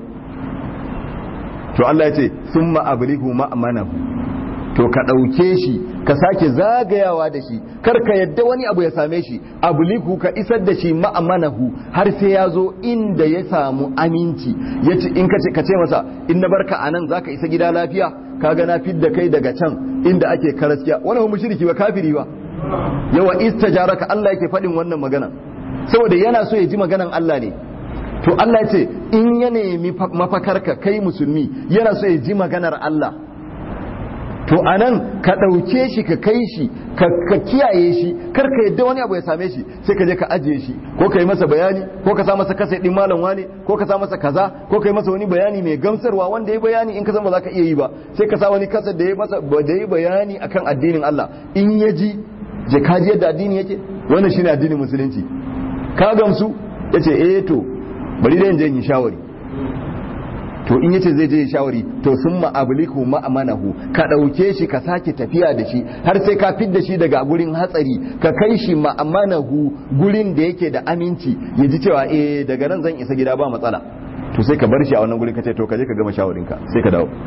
to Allah ya ce sun ma'ablihu ma'amanahu to ka ɗauke shi ka sake zagayawa da shi kar ka yadda wani abu ya same shi abliku ka isar da shi ma'amanahu har sai ya zo inda ya samu aminci ya ce in ka ce ka ce masa in na barka anan zaka isa gida lafiya ka ga na fidda kai daga can inda ake karaskiya wani ba mushriki ba kafiri ba yawa istajaraka Allah yake faɗin wannan magana saboda yana so ya ji maganan Allah ne to Allah ya ce in ya nemi mafakarka kai musulmi yana so ya ji maganar Allah to anan ka ɗauke shi ka kai shi ka kiyaye shi kar ka yadda wani abu ya same shi sai ka je ka ajiye shi ko ka yi masa bayani ko ka sa masa kasa ɗin malam wane ko ka sa masa kaza ko ka yi masa wani bayani mai gamsarwa wanda ya bayani in ka san ba za ka iya yi ba sai ka sa wani kasa da ya masa da ya bayani akan addinin Allah in ya ji je ka ji yadda addini yake wannan shine addinin musulunci ka gamsu yace eh to bari dai in je in yi shawari to in yace zai je shawari to sun ma'abliku ma'amanahu ka ɗauke shi ka sake tafiya da shi har sai ka fidda shi daga gurin hatsari ka kai shi ma'amanahu gurin da yake da aminci ya ji cewa eh daga nan zan isa gida ba matsala to sai ka bar shi a wannan gurin ka ce to ka je ka gama shawarinka sai ka dawo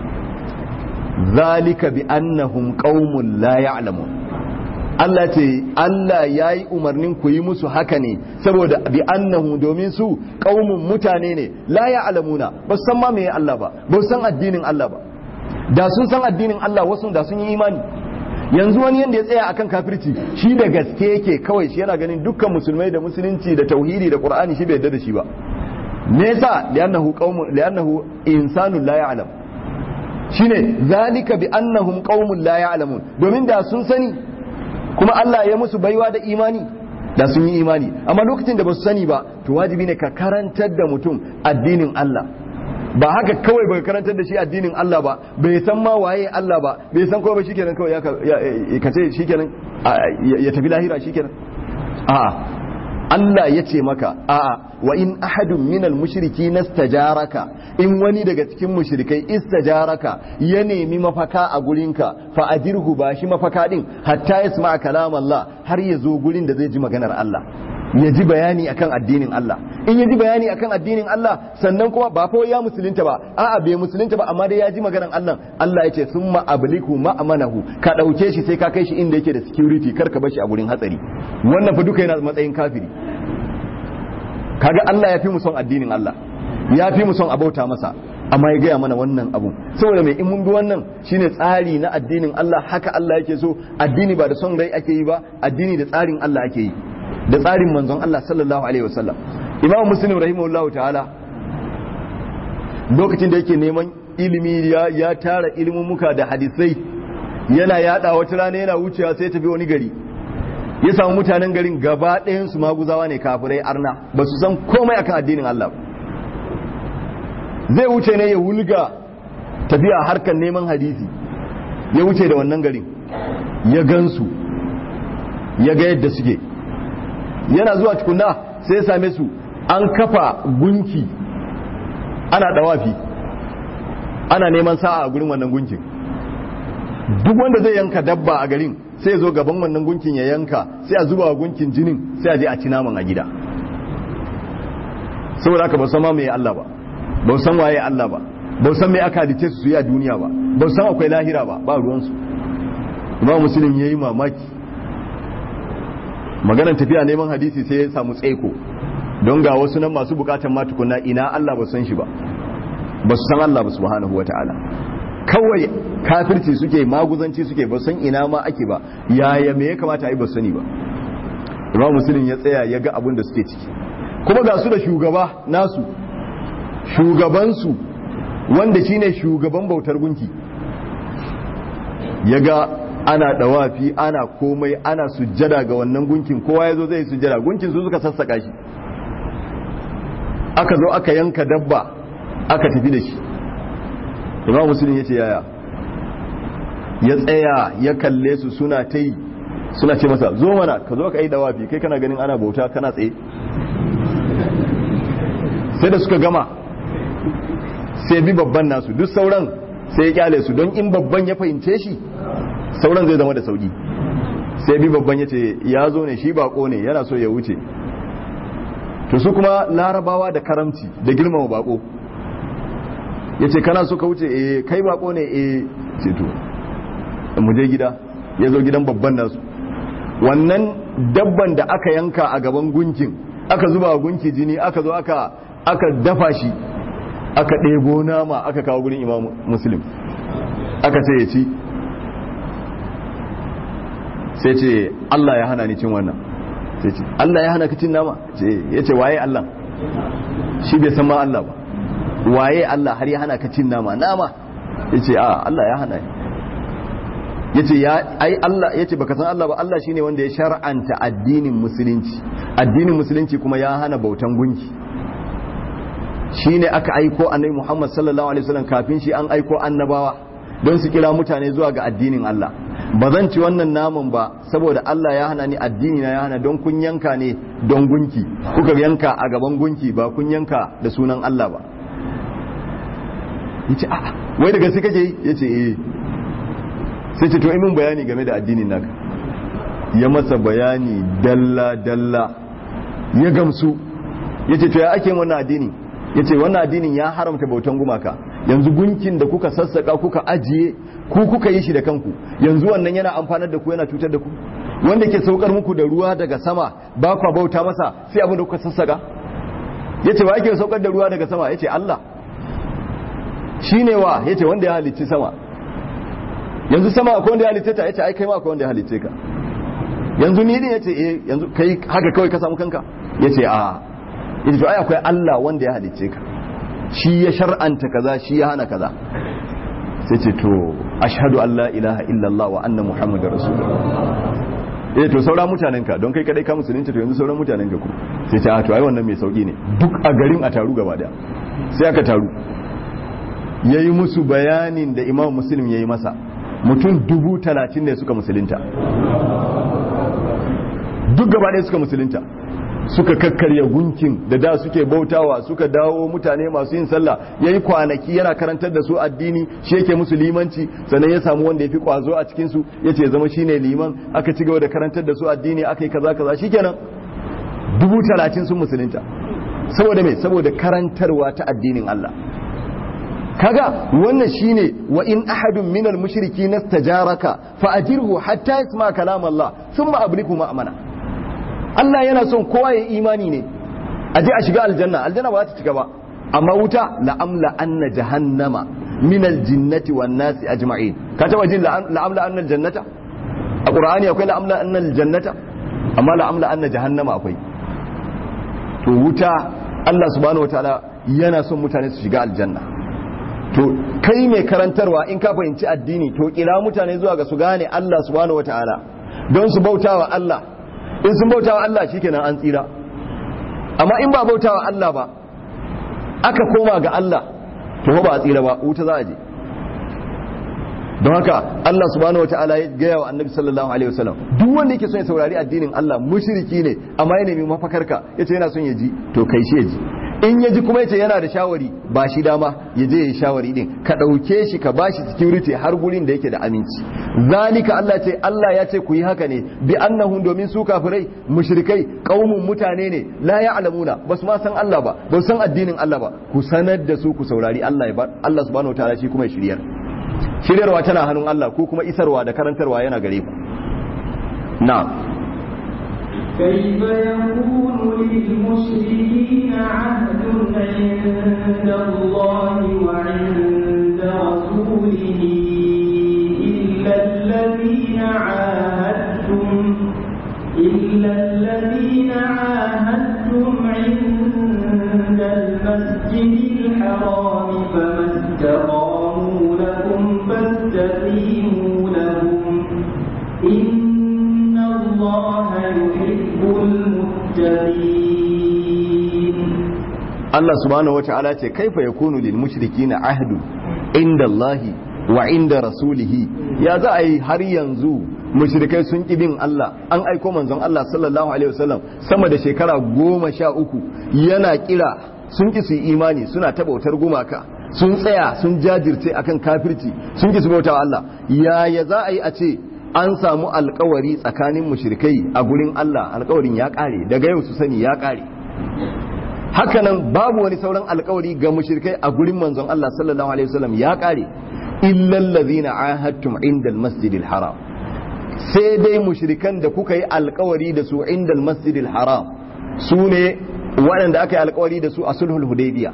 zalika bi annahum qaumun la ya'lamun Allah ce Allah ya yi umarnin ku yi musu haka ne saboda bi annahu domin su kaumun mutane ne la ya alamuna ba su san ma me Allah ba ba su san addinin Allah ba da sun san addinin Allah wasu da sun yi imani yanzu wani yanda ya tsaya akan kafirci shi da gaske yake kawai shi yana ganin dukkan musulmai da musulunci da tauhidi da qur'ani shi bai yarda da shi ba me yasa li'annahu qaumun li'annahu insanun la ya'lam shine zalika bi annahum qaumun la ya'lamun domin da sun sani kuma Allah ya musu baiwa da imani da sun yi imani amma lokacin da ba su sani ba to wajibi ne ka karantar da mutum addinin Allah ba haka kawai ba karantar da shi addinin Allah ba bai san ma waye Allah ba bai san kawai ba shikenan kawai ya ka ce shikenan ya tafi lahira shikenan a'a Allah ya ce maka a'a wa in ahadun minal mushriki nastajaraka in wani daga cikin mushrikai istajaraka ya nemi mafaka a gurinka fa ajirhu ba shi mafaka din hatta yasma kalam Allah har ya zo gurin da zai ji maganar Allah ya ji bayani akan addinin Allah in ya ji bayani akan addinin Allah sannan kuma ba fa ya musulunta ba a'a bai musulunta ba amma dai ya ji maganar Allah Allah ya ce summa abliku ma'amanahu ka dauke shi sai ka kai shi inda yake da security kar ka bar shi a gurin hatsari wannan fa duka yana matsayin kafiri kaga Allah ya fi mu son addinin Allah ya fi mu son abauta masa amma ya gaya mana wannan abun saboda mai in mun bi wannan shine tsari na addinin Allah haka Allah yake so addini ba da son rai ake yi ba addini da tsarin Allah ake yi da tsarin manzon Allah sallallahu alaihi wasallam Imam Muslim rahimahullahu ta'ala lokacin da yake neman ilimi ya, ya tara ilimin muka da hadisai yana yada wata rana yana wucewa sai tafi wani gari ya samu mutanen garin gaba ɗayan su maguzawa ne kafirai arna ba su san komai akan addinin Allah zai wuce ne ya wulga tafiya harkar neman hadisi ya wuce da wannan garin ya gansu ya ga yadda suke yana zuwa tukuna sai ya same su an kafa gunki ana dawafi ana neman sa'a a gurin wannan gunkin duk wanda zai yanka dabba a garin sai zo gaban wannan gunkin ya yanka sai a zuba gunkin jinin sai a je a ci naman a gida saboda haka ba san ma me Allah ba ba san waye Allah ba ba san me aka halice su yi a duniya ba ba san akwai lahira ba ba ruwan su imam muslim yayi mamaki maganar tafiya neman hadisi sai ya samu tsaiko don ga wasu nan masu bukatan ma tukunna ina Allah ba san shi ba ba su san Allah ba subhanahu wataala kawai kafirci suke maguzanci suke ba san ina ma ake ba yaya me ya kamata a yi ba sani ba imam muslim ya tsaya ya ga abin da suke ciki kuma ga su da shugaba nasu shugabansu wanda shine shugaban bautar gunki ya ga ana dawafi ana komai ana sujjada ga wannan gunkin kowa ya zo zai sujjada gunkin su suka sassaka shi aka zo aka yanka dabba aka tafi da shi imam musulun ya ce yaya ya tsaya ya kalle su suna ta yi suna ce masa zo mana ka zo ka yi dawafi kai kana ganin ana bauta kana tsaye sai da suka gama sai bi babban nasu duk sauran sai ya kyale su don in babban ya fahimce shi sauran zai zama da sauki sai bi babban ya ce ya zo ne shi bako ne yana so ya wuce to su kuma larabawa da karamci da girmama bako ya ce kana so ka wuce eh kai bako ne eh ce to mu je gida ya zo gidan babban nasu wannan dabban da aka yanka a gaban gunkin aka zuba gunki jini aka zo aka aka dafa shi aka ɗebo nama aka kawo gurin imam muslim aka ce ya ci sai ce Allah ya hana ni cin wannan sai ce Allah ya hana ka cin nama ya ce waye Allah shi bai san ma Allah ba waye Allah har ya hana ka cin nama nama ya ce a Allah ya hana ya ce ya ai Allah ya ce baka san Allah ba Allah shine wanda ya shar'anta addinin musulunci addinin musulunci kuma ya hana bautan gunki shine aka aiko annabi Muhammad sallallahu alaihi wasallam kafin shi an aiko annabawa don su kira mutane zuwa ga addinin Allah ba zan ci wannan naman ba saboda Allah ya hana ni addini na ya hana don kun yanka ne don gunki kuka yanka a gaban gunki ba kun yanka da sunan Allah ba yace a wai daga sai kake yace eh sai ce to imin bayani game da addinin naka ya masa bayani dalla dalla ya gamsu yace to ya ake wannan addini yace wannan addinin ya haramta bautan gumaka yanzu gunkin da kuka sassaka kuka ajiye ku kuka yi shi da kanku yanzu wannan yana amfanar da ku yana cutar da ku wanda ke saukar muku da ruwa daga sama ba kwa bauta masa sai abin da kuka sassaka yace wa yake saukar da ruwa daga sama yace Allah shine wa yace wanda ya halicci sama yanzu sama akwai wanda ya halicce ta yace ai kai ma akwai wanda ya halicce ka yanzu ni din yace eh yanzu kai haka kawai ka samu kanka yace a yace to ai akwai Allah wanda ya halicce ka shi ya shar'anta kaza shi ya hana kaza sai ce to ashhadu an la ilaha illallah wa anna muhammadar rasulullah eh to sauran mutanen ka don kai kadai ka musulunci to yanzu sauran mutanen ka ku sai ce a to ai wannan mai sauki ne duk a garin a taru gaba daya sai aka taru yayi musu bayanin da imam muslim yayi masa mutum dubu talatin ne suka musulunta duk gaba ɗaya suka musulunta suka kakkarya gunkin da da suke bautawa suka dawo mutane masu yin sallah yayi kwanaki yana karantar da su addini shi yake musu limanci sannan ya samu wanda ya fi kwazo a cikin su yace zama shine liman aka ci gaba da karantar da su addini aka yi kaza kaza shikenan dubu talatin sun musulunta saboda me saboda karantarwa ta addinin Allah kaga wannan shine wa in ahadun minal mushriki nastajaraka fa ajirhu hatta yasma kalam Allah thumma abliku ma'amana Allah yana son kowa ya imani ne a je a shiga aljanna aljanna ba za ta cika ba amma wuta la'amla anna jahannama min aljinnati wan nasi ajma'in ka taba jin la'amla anna aljannata a qur'ani akwai la'amla anna aljannata amma la'amla anna jahannama akwai to wuta Allah subhanahu wataala yana son mutane su shiga aljanna to kai mai karantarwa in ka fahimci addini to kira mutane zuwa ga su gane Allah subhanahu wataala don su bautawa Allah in sun bauta wa Allah shikenan an tsira amma in ba bauta wa Allah ba aka koma ga Allah to ba a tsira ba wuta za a je don haka Allah subhanahu wataala ya gaya wa annabi sallallahu alaihi wasallam duk wanda yake son ya saurari addinin Allah mushriki ne amma ya nemi mafakarka yace yana son ya ji to kai shi ya ji in ya ji kuma yace yana da shawari ba shi dama ya je ya shawari din ka ɗauke shi ka bashi security har gurin da yake da aminci zalika Allah ce Allah ya ce ku yi haka ne bi annahum domin su kafirai mushrikai qaumun mutane ne la ya'lamuna basu ma san Allah ba ba san addinin Allah ba ku sanar da su ku saurari Allah ya Allah subhanahu wataala shi kuma ya shiryar shiryarwa tana hannun Allah ko kuma isarwa da karantarwa yana gare ku na'am كيف يكون للمشركين عهد عند الله وعند رسوله إلا الذين عاهدتم إلا الذين عاهدتم عند المسجد الحرام فما استقاموا لكم فاستقيموا لهم إن الله يحب المتقين Allah subhanahu wa ta'ala ce kaifa yakunu lil mushrikina ahdu inda Allah wa inda rasulihi ya za a yi har yanzu mushrikai sun ki bin Allah an aiko manzon Allah sallallahu alaihi wasallam sama da shekara goma sha uku yana kira sun ki su yi imani suna ta bautar gumaka sun tsaya sun jajirce akan kafirci sun ki su bauta Allah yaya za a yi a ce an samu alkawari tsakanin mushrikai a gurin Allah alkawarin ya kare daga yau su sani ya kare hakanan babu wani sauran alkawari ga mushrikai a gurin manzon Allah sallallahu alaihi wasallam ya kare illal ladhina ahadtum inda almasjidil haram sai dai mushrikan da kuka yi alkawari da su inda almasjidil haram su ne waɗanda aka yi alkawari da su a sulhul hudaybiya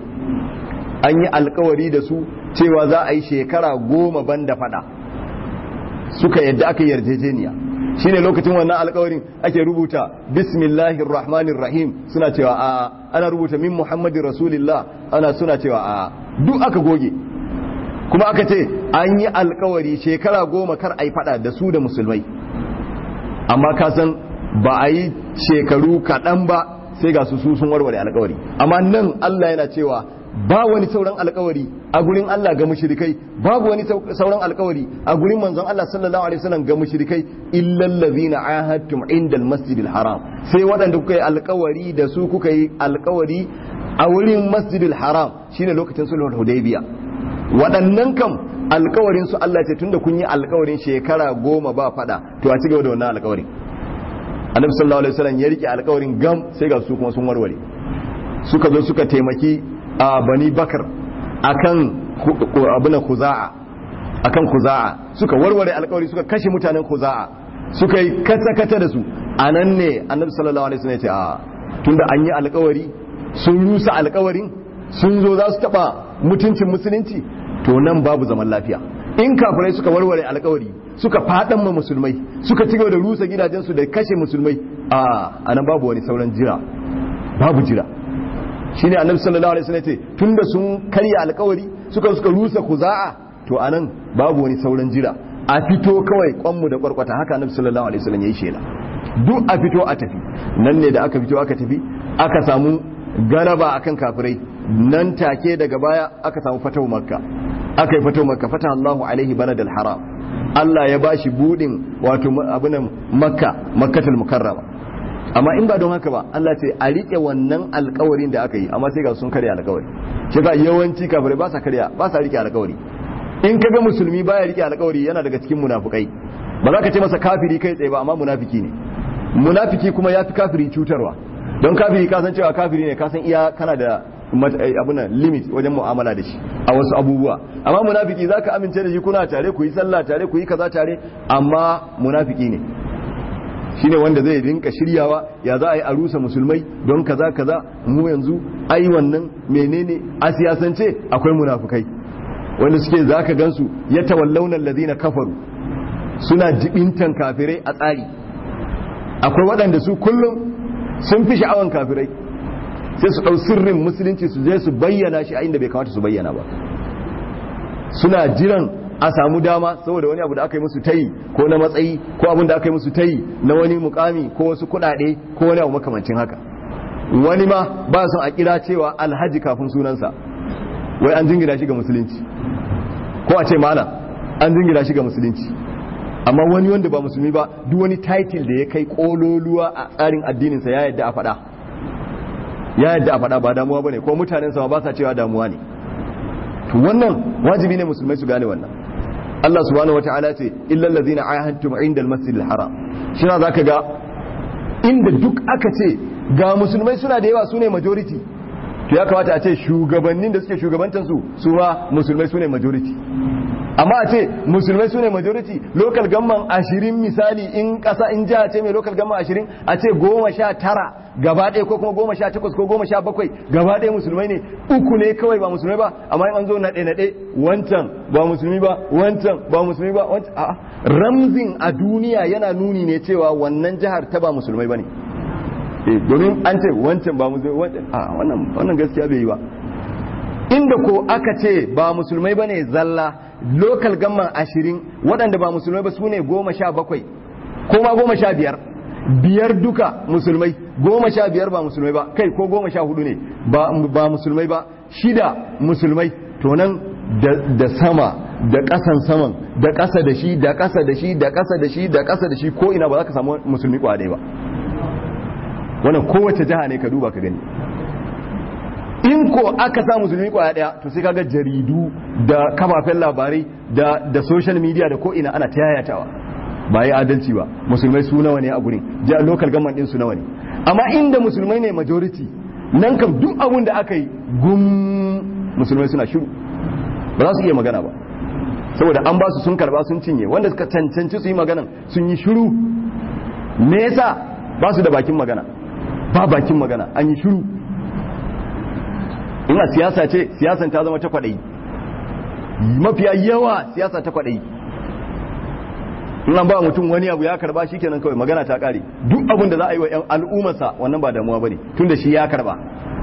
an yi alkawari da su cewa za a yi shekara goma banda fada suka yadda aka yarjejeniya shine lokacin wannan alkawarin ake rubuta bismillahir rahmanir rahim suna cewa a ana rubuta min muhammadin rasulillah ana suna cewa a duk aka goge kuma aka ce an yi alkawari shekara goma kar a yi fada da su da musulmai amma ka san ba a yi shekaru kaɗan ba sai ga su sun warware alkawari amma nan allah yana cewa ba wani sauran alkawari a gurin Allah ga mushrikai babu wani sauran alkawari a gurin manzon Allah sallallahu alaihi wasallam ga mushrikai illal ladhina ahadtum indal masjidil haram sai waɗanda kuka yi alkawari da su kuka yi alkawari a wurin masjidil haram shine lokacin sulhul hudaybiya waɗannan kam alkawarin su Allah ce tunda kun yi alkawarin shekara goma ba fada to a cigaba da wannan alkawarin annabi sallallahu alaihi wasallam ya rike alkawarin gam sai ga su kuma sun warware suka zo suka taimaki a bani bakar akan abinan kuza'a akan kuza'a suka warware alkawari suka kashe mutanen kuza'a suka yi kata-kata da su a nan ne annabi sallallahu alaihi wasallam ya ce a tunda an yi alkawari sun rusa alkawarin sun zo za su taba mutuncin musulunci to nan babu zaman lafiya in kafirai suka warware alkawari suka fadan ma musulmai suka ci gaba da rusa gidajensu da kashe musulmai a anan babu wani sauran jira babu jira shine annabi sallallahu alaihi wasallam ce tunda sun karya alkawari suka suka rusa kuza'a to anan babu wani sauran jira a fito kawai kwanmu da kwarkwata haka annabi sallallahu alaihi wasallam yayi shela duk a fito a tafi nan ne da aka fito aka tafi aka samu galaba akan kafirai nan take daga baya aka samu fatahu makka aka yi fatahu makka fata Allahu alaihi baladal haram Allah ya bashi budin wato abunan makka makkatul mukarrama amma in ba don haka ba Allah ce a rike wannan alkawarin da aka yi amma sai ga sun karya alkawari shi ga yawanci kafirai ba sa karya ba sa rike alkawari in kaga musulmi baya rike alkawari yana daga cikin munafukai ba za ka ce masa kafiri kai tsaye ba amma munafiki ne munafiki kuma ya fi kafiri cutarwa don kafiri ka san cewa kafiri ne ka san iya kana da abuna limit wajen mu'amala da shi a wasu abubuwa amma munafiki za ka amince da shi kuna tare ku yi sallah tare ku yi kaza tare amma munafiki ne shine wanda zai rinka shiryawa ya za a yi a rusa musulmai don kaza kaza mu yanzu ai wannan menene a siyasance akwai munafukai wanda suke za ka gansu ya tawallaunan ladina kafaru suna jibintan kafirai a tsari akwai waɗanda su kullum sun fi sha'awan kafirai sai su ɗau sirrin musulunci su je su bayyana shi a inda bai kamata su bayyana ba suna jiran a samu dama saboda wani abu da aka yi musu tayi ko na matsayi ko abin da aka yi musu tayi na wani mukami ko wasu kuɗaɗe ko wani abu makamancin haka wani ma ba son a kira cewa alhaji kafin sunansa wai an jingina shi ga musulunci ko a ce malam an jingina shi ga musulunci amma wani wanda ba musulmi ba duk wani title da ya kai kololuwa a tsarin addininsa ya yadda a faɗa ya yadda a faɗa ba damuwa bane ko mutanen sa ba sa cewa damuwa ne to wannan wajibi ne musulmai su gane wannan Allah subhanahu wataala ce illal ladzina ahadtum inda al-masjidil haram shi za ka ga inda duk aka ce ga musulmai suna da yawa sune majority to ya kamata a ce shugabannin da suke shugabantar su su ma musulmai sune majority amma a ce musulmai sune majority local gamman ashirin misali in kasa in jiha ce mai local gamman ashirin a ce goma sha tara gaba ɗaya ko kuma goma sha takwas ko goma sha bakwai gaba ɗaya musulmai ne uku ne kawai ba musulmai ba amma in an zo naɗe naɗe wancan ba musulmi ba wancan ba musulmi ba wancan a ramzin a duniya yana nuni ne cewa wannan jihar ta ba musulmai ba ne domin an ce wancan ba musulmi wancan a wannan wannan gaskiya bai yi ba inda ko aka ce ba musulmai ba ne zalla lokal gamman ashirin waɗanda ba musulmai ba su ne goma sha bakwai ko ma goma sha biyar biyar duka musulmai goma sha biyar ba musulmai ba kai ko goma sha hudu ne ba musulmai ba shida musulmai to nan da sama da ƙasan saman da ƙasa da shi da ƙasa da shi da ƙasa da shi da ƙasa da shi ko ina ba za ka samu musulmi kwaɗe ba wannan kowace jiha ne ka duba ka gani in ko aka sa musulmi kwaya daya to sai kaga jaridu da kafafen labarai da da social media da ko ina ana ta yayatawa ba yi adalci ba musulmai su nawa ne a gurin ja local government din su nawa ne amma inda musulmai ne majority nan kam duk abun da aka yi gum musulmai suna shiru ba za su iya magana ba saboda an ba su sun karba sun cinye wanda suka cancanci su yi magana sun yi shiru me yasa ba su da bakin magana ba bakin magana an yi shiru ina siyasa ce siyasan ta zama ta kwaɗayi mafiya yawa siyasa ta kwaɗayi in an ba mutum wani abu ya karba shi kenan kawai magana ta ƙare duk abin da za a yi wa al'ummarsa wannan ba damuwa ba ne tun da shi ya karba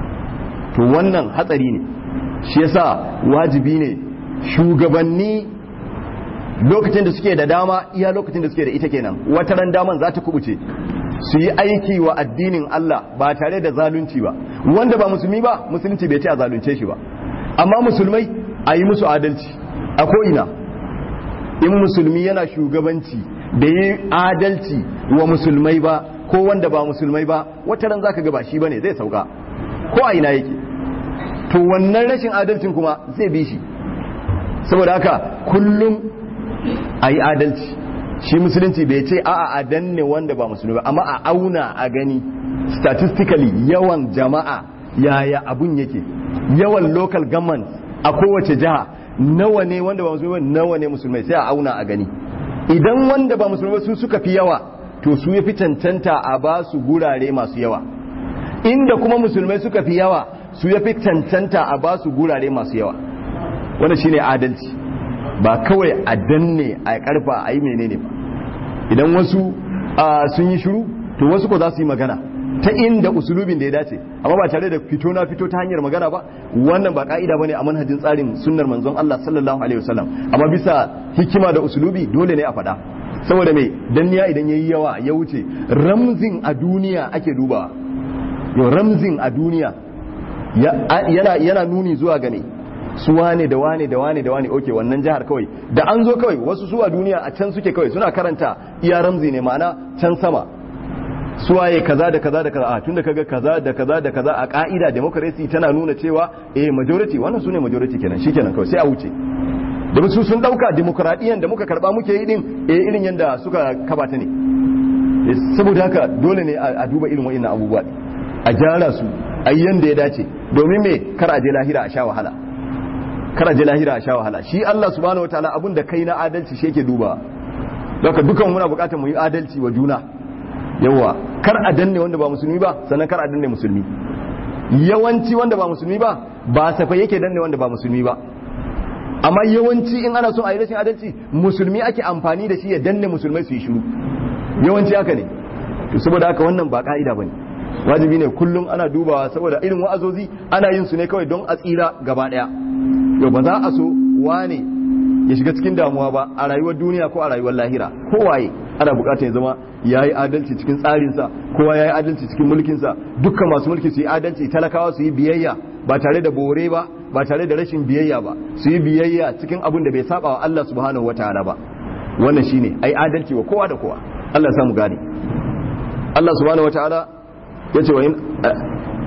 to wannan hatsari ne shi yasa wajibi ne shugabanni lokacin da suke da dama iya lokacin da suke da ita kenan wata ran daman za ta kubuce su yi aiki wa addinin Allah ba tare da zalunci ba wanda ba musulmi ba musulunci bai ce a zalunce shi ba amma musulmai a yi musu adalci a ko'ina in musulmi yana shugabanci da yi adalci wa musulmai ba ko wanda ba musulmai ba wata ran zaka ga ba shi bane zai sauka ko a ina yake to wannan rashin adalcin kuma zai bi shi saboda haka kullum a yi adalci shi musulunci bai ce a'a a danne wanda ba musulmi ba amma a auna a gani statistically yawan jama'a yaya abun yake yawan local government a kowace jiha nawa ne wanda ba musulmi ba nawa ne musulmai sai a auna a gani idan wanda ba musulmi ba su suka fi yawa to su ya fi cancanta a ba su gurare masu yawa inda kuma musulmai suka fi yawa su ya fi cancanta a ba su gurare masu yawa wanda shine adalci ba kawai a danne a karfa a yi menene ba idan wasu sun yi shiru to wasu ko za su yi magana ta inda usulubin da ya dace amma ba tare da fito na fito ta hanyar magana ba wannan ba ka'ida bane a manhajin tsarin sunnar manzon Allah sallallahu alaihi wasallam amma bisa hikima da usulubi dole ne a faɗa saboda mai danniya idan yayi yawa ya wuce ramzin a duniya ake dubawa yau ramzin a duniya yana yana nuni zuwa ga su wane da wane da wane da wane oke wannan jihar kawai da an zo kawai wasu su a duniya a can suke kawai suna karanta iya ramzi ne ma'ana can sama suwaye kaza da kaza da kaza a tunda kaga kaza da kaza da kaza a ka'ida democracy tana nuna cewa eh majority wannan sune majority kenan shikenan kawai sai a wuce da su sun dauka demokradiyyar da muka karba muke yi din eh irin yanda suka kabata ne saboda haka dole ne a duba irin wa'annan abubuwa a gyara su a yanda ya dace domin me kar a je lahira a sha wahala kar a je lahira a sha wahala shi Allah subhanahu wataala abun da kai na adalci shi yake duba haka dukan muna bukatar mu yi adalci wa juna yawa kar a danne wanda ba musulmi ba sannan kar a danne musulmi yawanci wanda ba musulmi ba ba safa yake danne wanda ba musulmi ba amma yawanci in ana so a yi rashin adalci musulmi ake amfani da shi ya danne musulmai su yi shiru yawanci haka ne to saboda haka wannan ba ka'ida bane wajibi ne kullum ana dubawa saboda irin wa'azozi ana yin su ne kawai don a tsira gaba daya yau ba za a so wane ya shiga cikin damuwa ba a rayuwar duniya ko a rayuwar lahira kowaye ana bukatar ya zama ya yi adalci cikin tsarinsa kowa ya yi adalci cikin mulkinsa dukkan masu mulki su yi adalci talakawa su yi biyayya ba tare da bore ba ba tare da rashin biyayya ba su yi biyayya cikin abin da bai saba wa Allah subhanahu wataala ba wannan shine ai adalci wa kowa da kowa Allah ya samu gane Allah subhanahu wataala yace wa in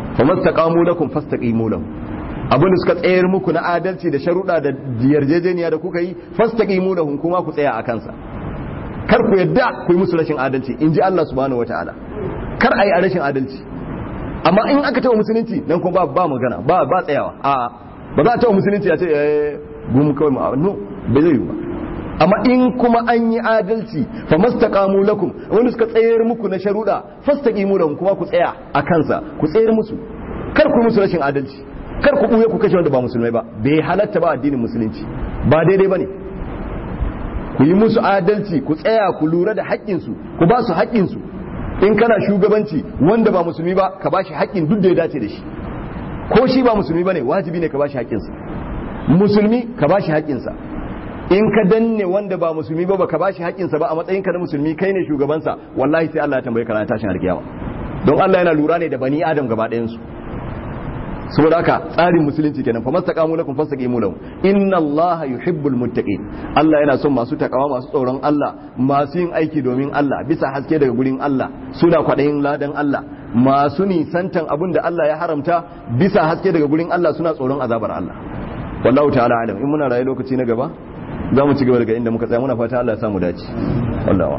famastaqamu lakum fastaqimu lahum abinda suka tsayar muku na adalci da sharuɗa da yarjejeniya da kuka yi fastaqimu lahum kuma ku tsaya a kansa kar ku yadda ku yi musu rashin adalci in ji Allah subhanahu wataala kar a yi a rashin adalci amma in aka taɓa musulunci nan kuma ba magana ba ba tsayawa a ba za a taɓa musulunci a ce eh gum kawai ma no bai zai yi ba amma in kuma an yi adalci fa mastaqamu lakum wanda suka tsayar muku na sharuɗa fastaqimu lahum kuma ku tsaya a kansa ku tsayar musu kar ku musu rashin adalci kar ku buye ku kashe wanda ba musulmai ba bai halatta ba addinin musulunci ba daidai bane ku yi musu adalci ku tsaya ku lura da haƙƙinsu ku ba su haƙƙinsu in kana shugabanci wanda ba musulmi ba ka ba shi haƙƙin duk da ya dace da shi ko shi ba musulmi ba ne wajibi ne ka ba shi haƙƙinsa musulmi ka ba shi haƙƙinsa in ka danne wanda ba musulmi ba ka ba shi haƙƙinsa ba a matsayin ka na musulmi kai ne shugabansa wallahi sai Allah ya tambaye ka ranar tashin alkiyama don Allah yana lura ne da bani adam gaba ɗayansu saboda haka tsarin musulunci kenan fa mastaqamu lakum fastaqimu lahum inna allaha yuhibbul muttaqin Allah yana son masu takawa masu tsoron Allah masu yin aiki domin Allah bisa haske daga gurin Allah suna kwadayin ladan Allah masu nisantan abin da Allah ya haramta bisa haske daga gurin Allah suna tsoron azabar Allah wallahu ta'ala alam in muna rayu lokaci na gaba za mu ci gaba daga inda muka tsaya muna fata Allah ya samu dace wallahu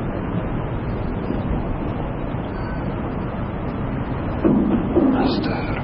a'lam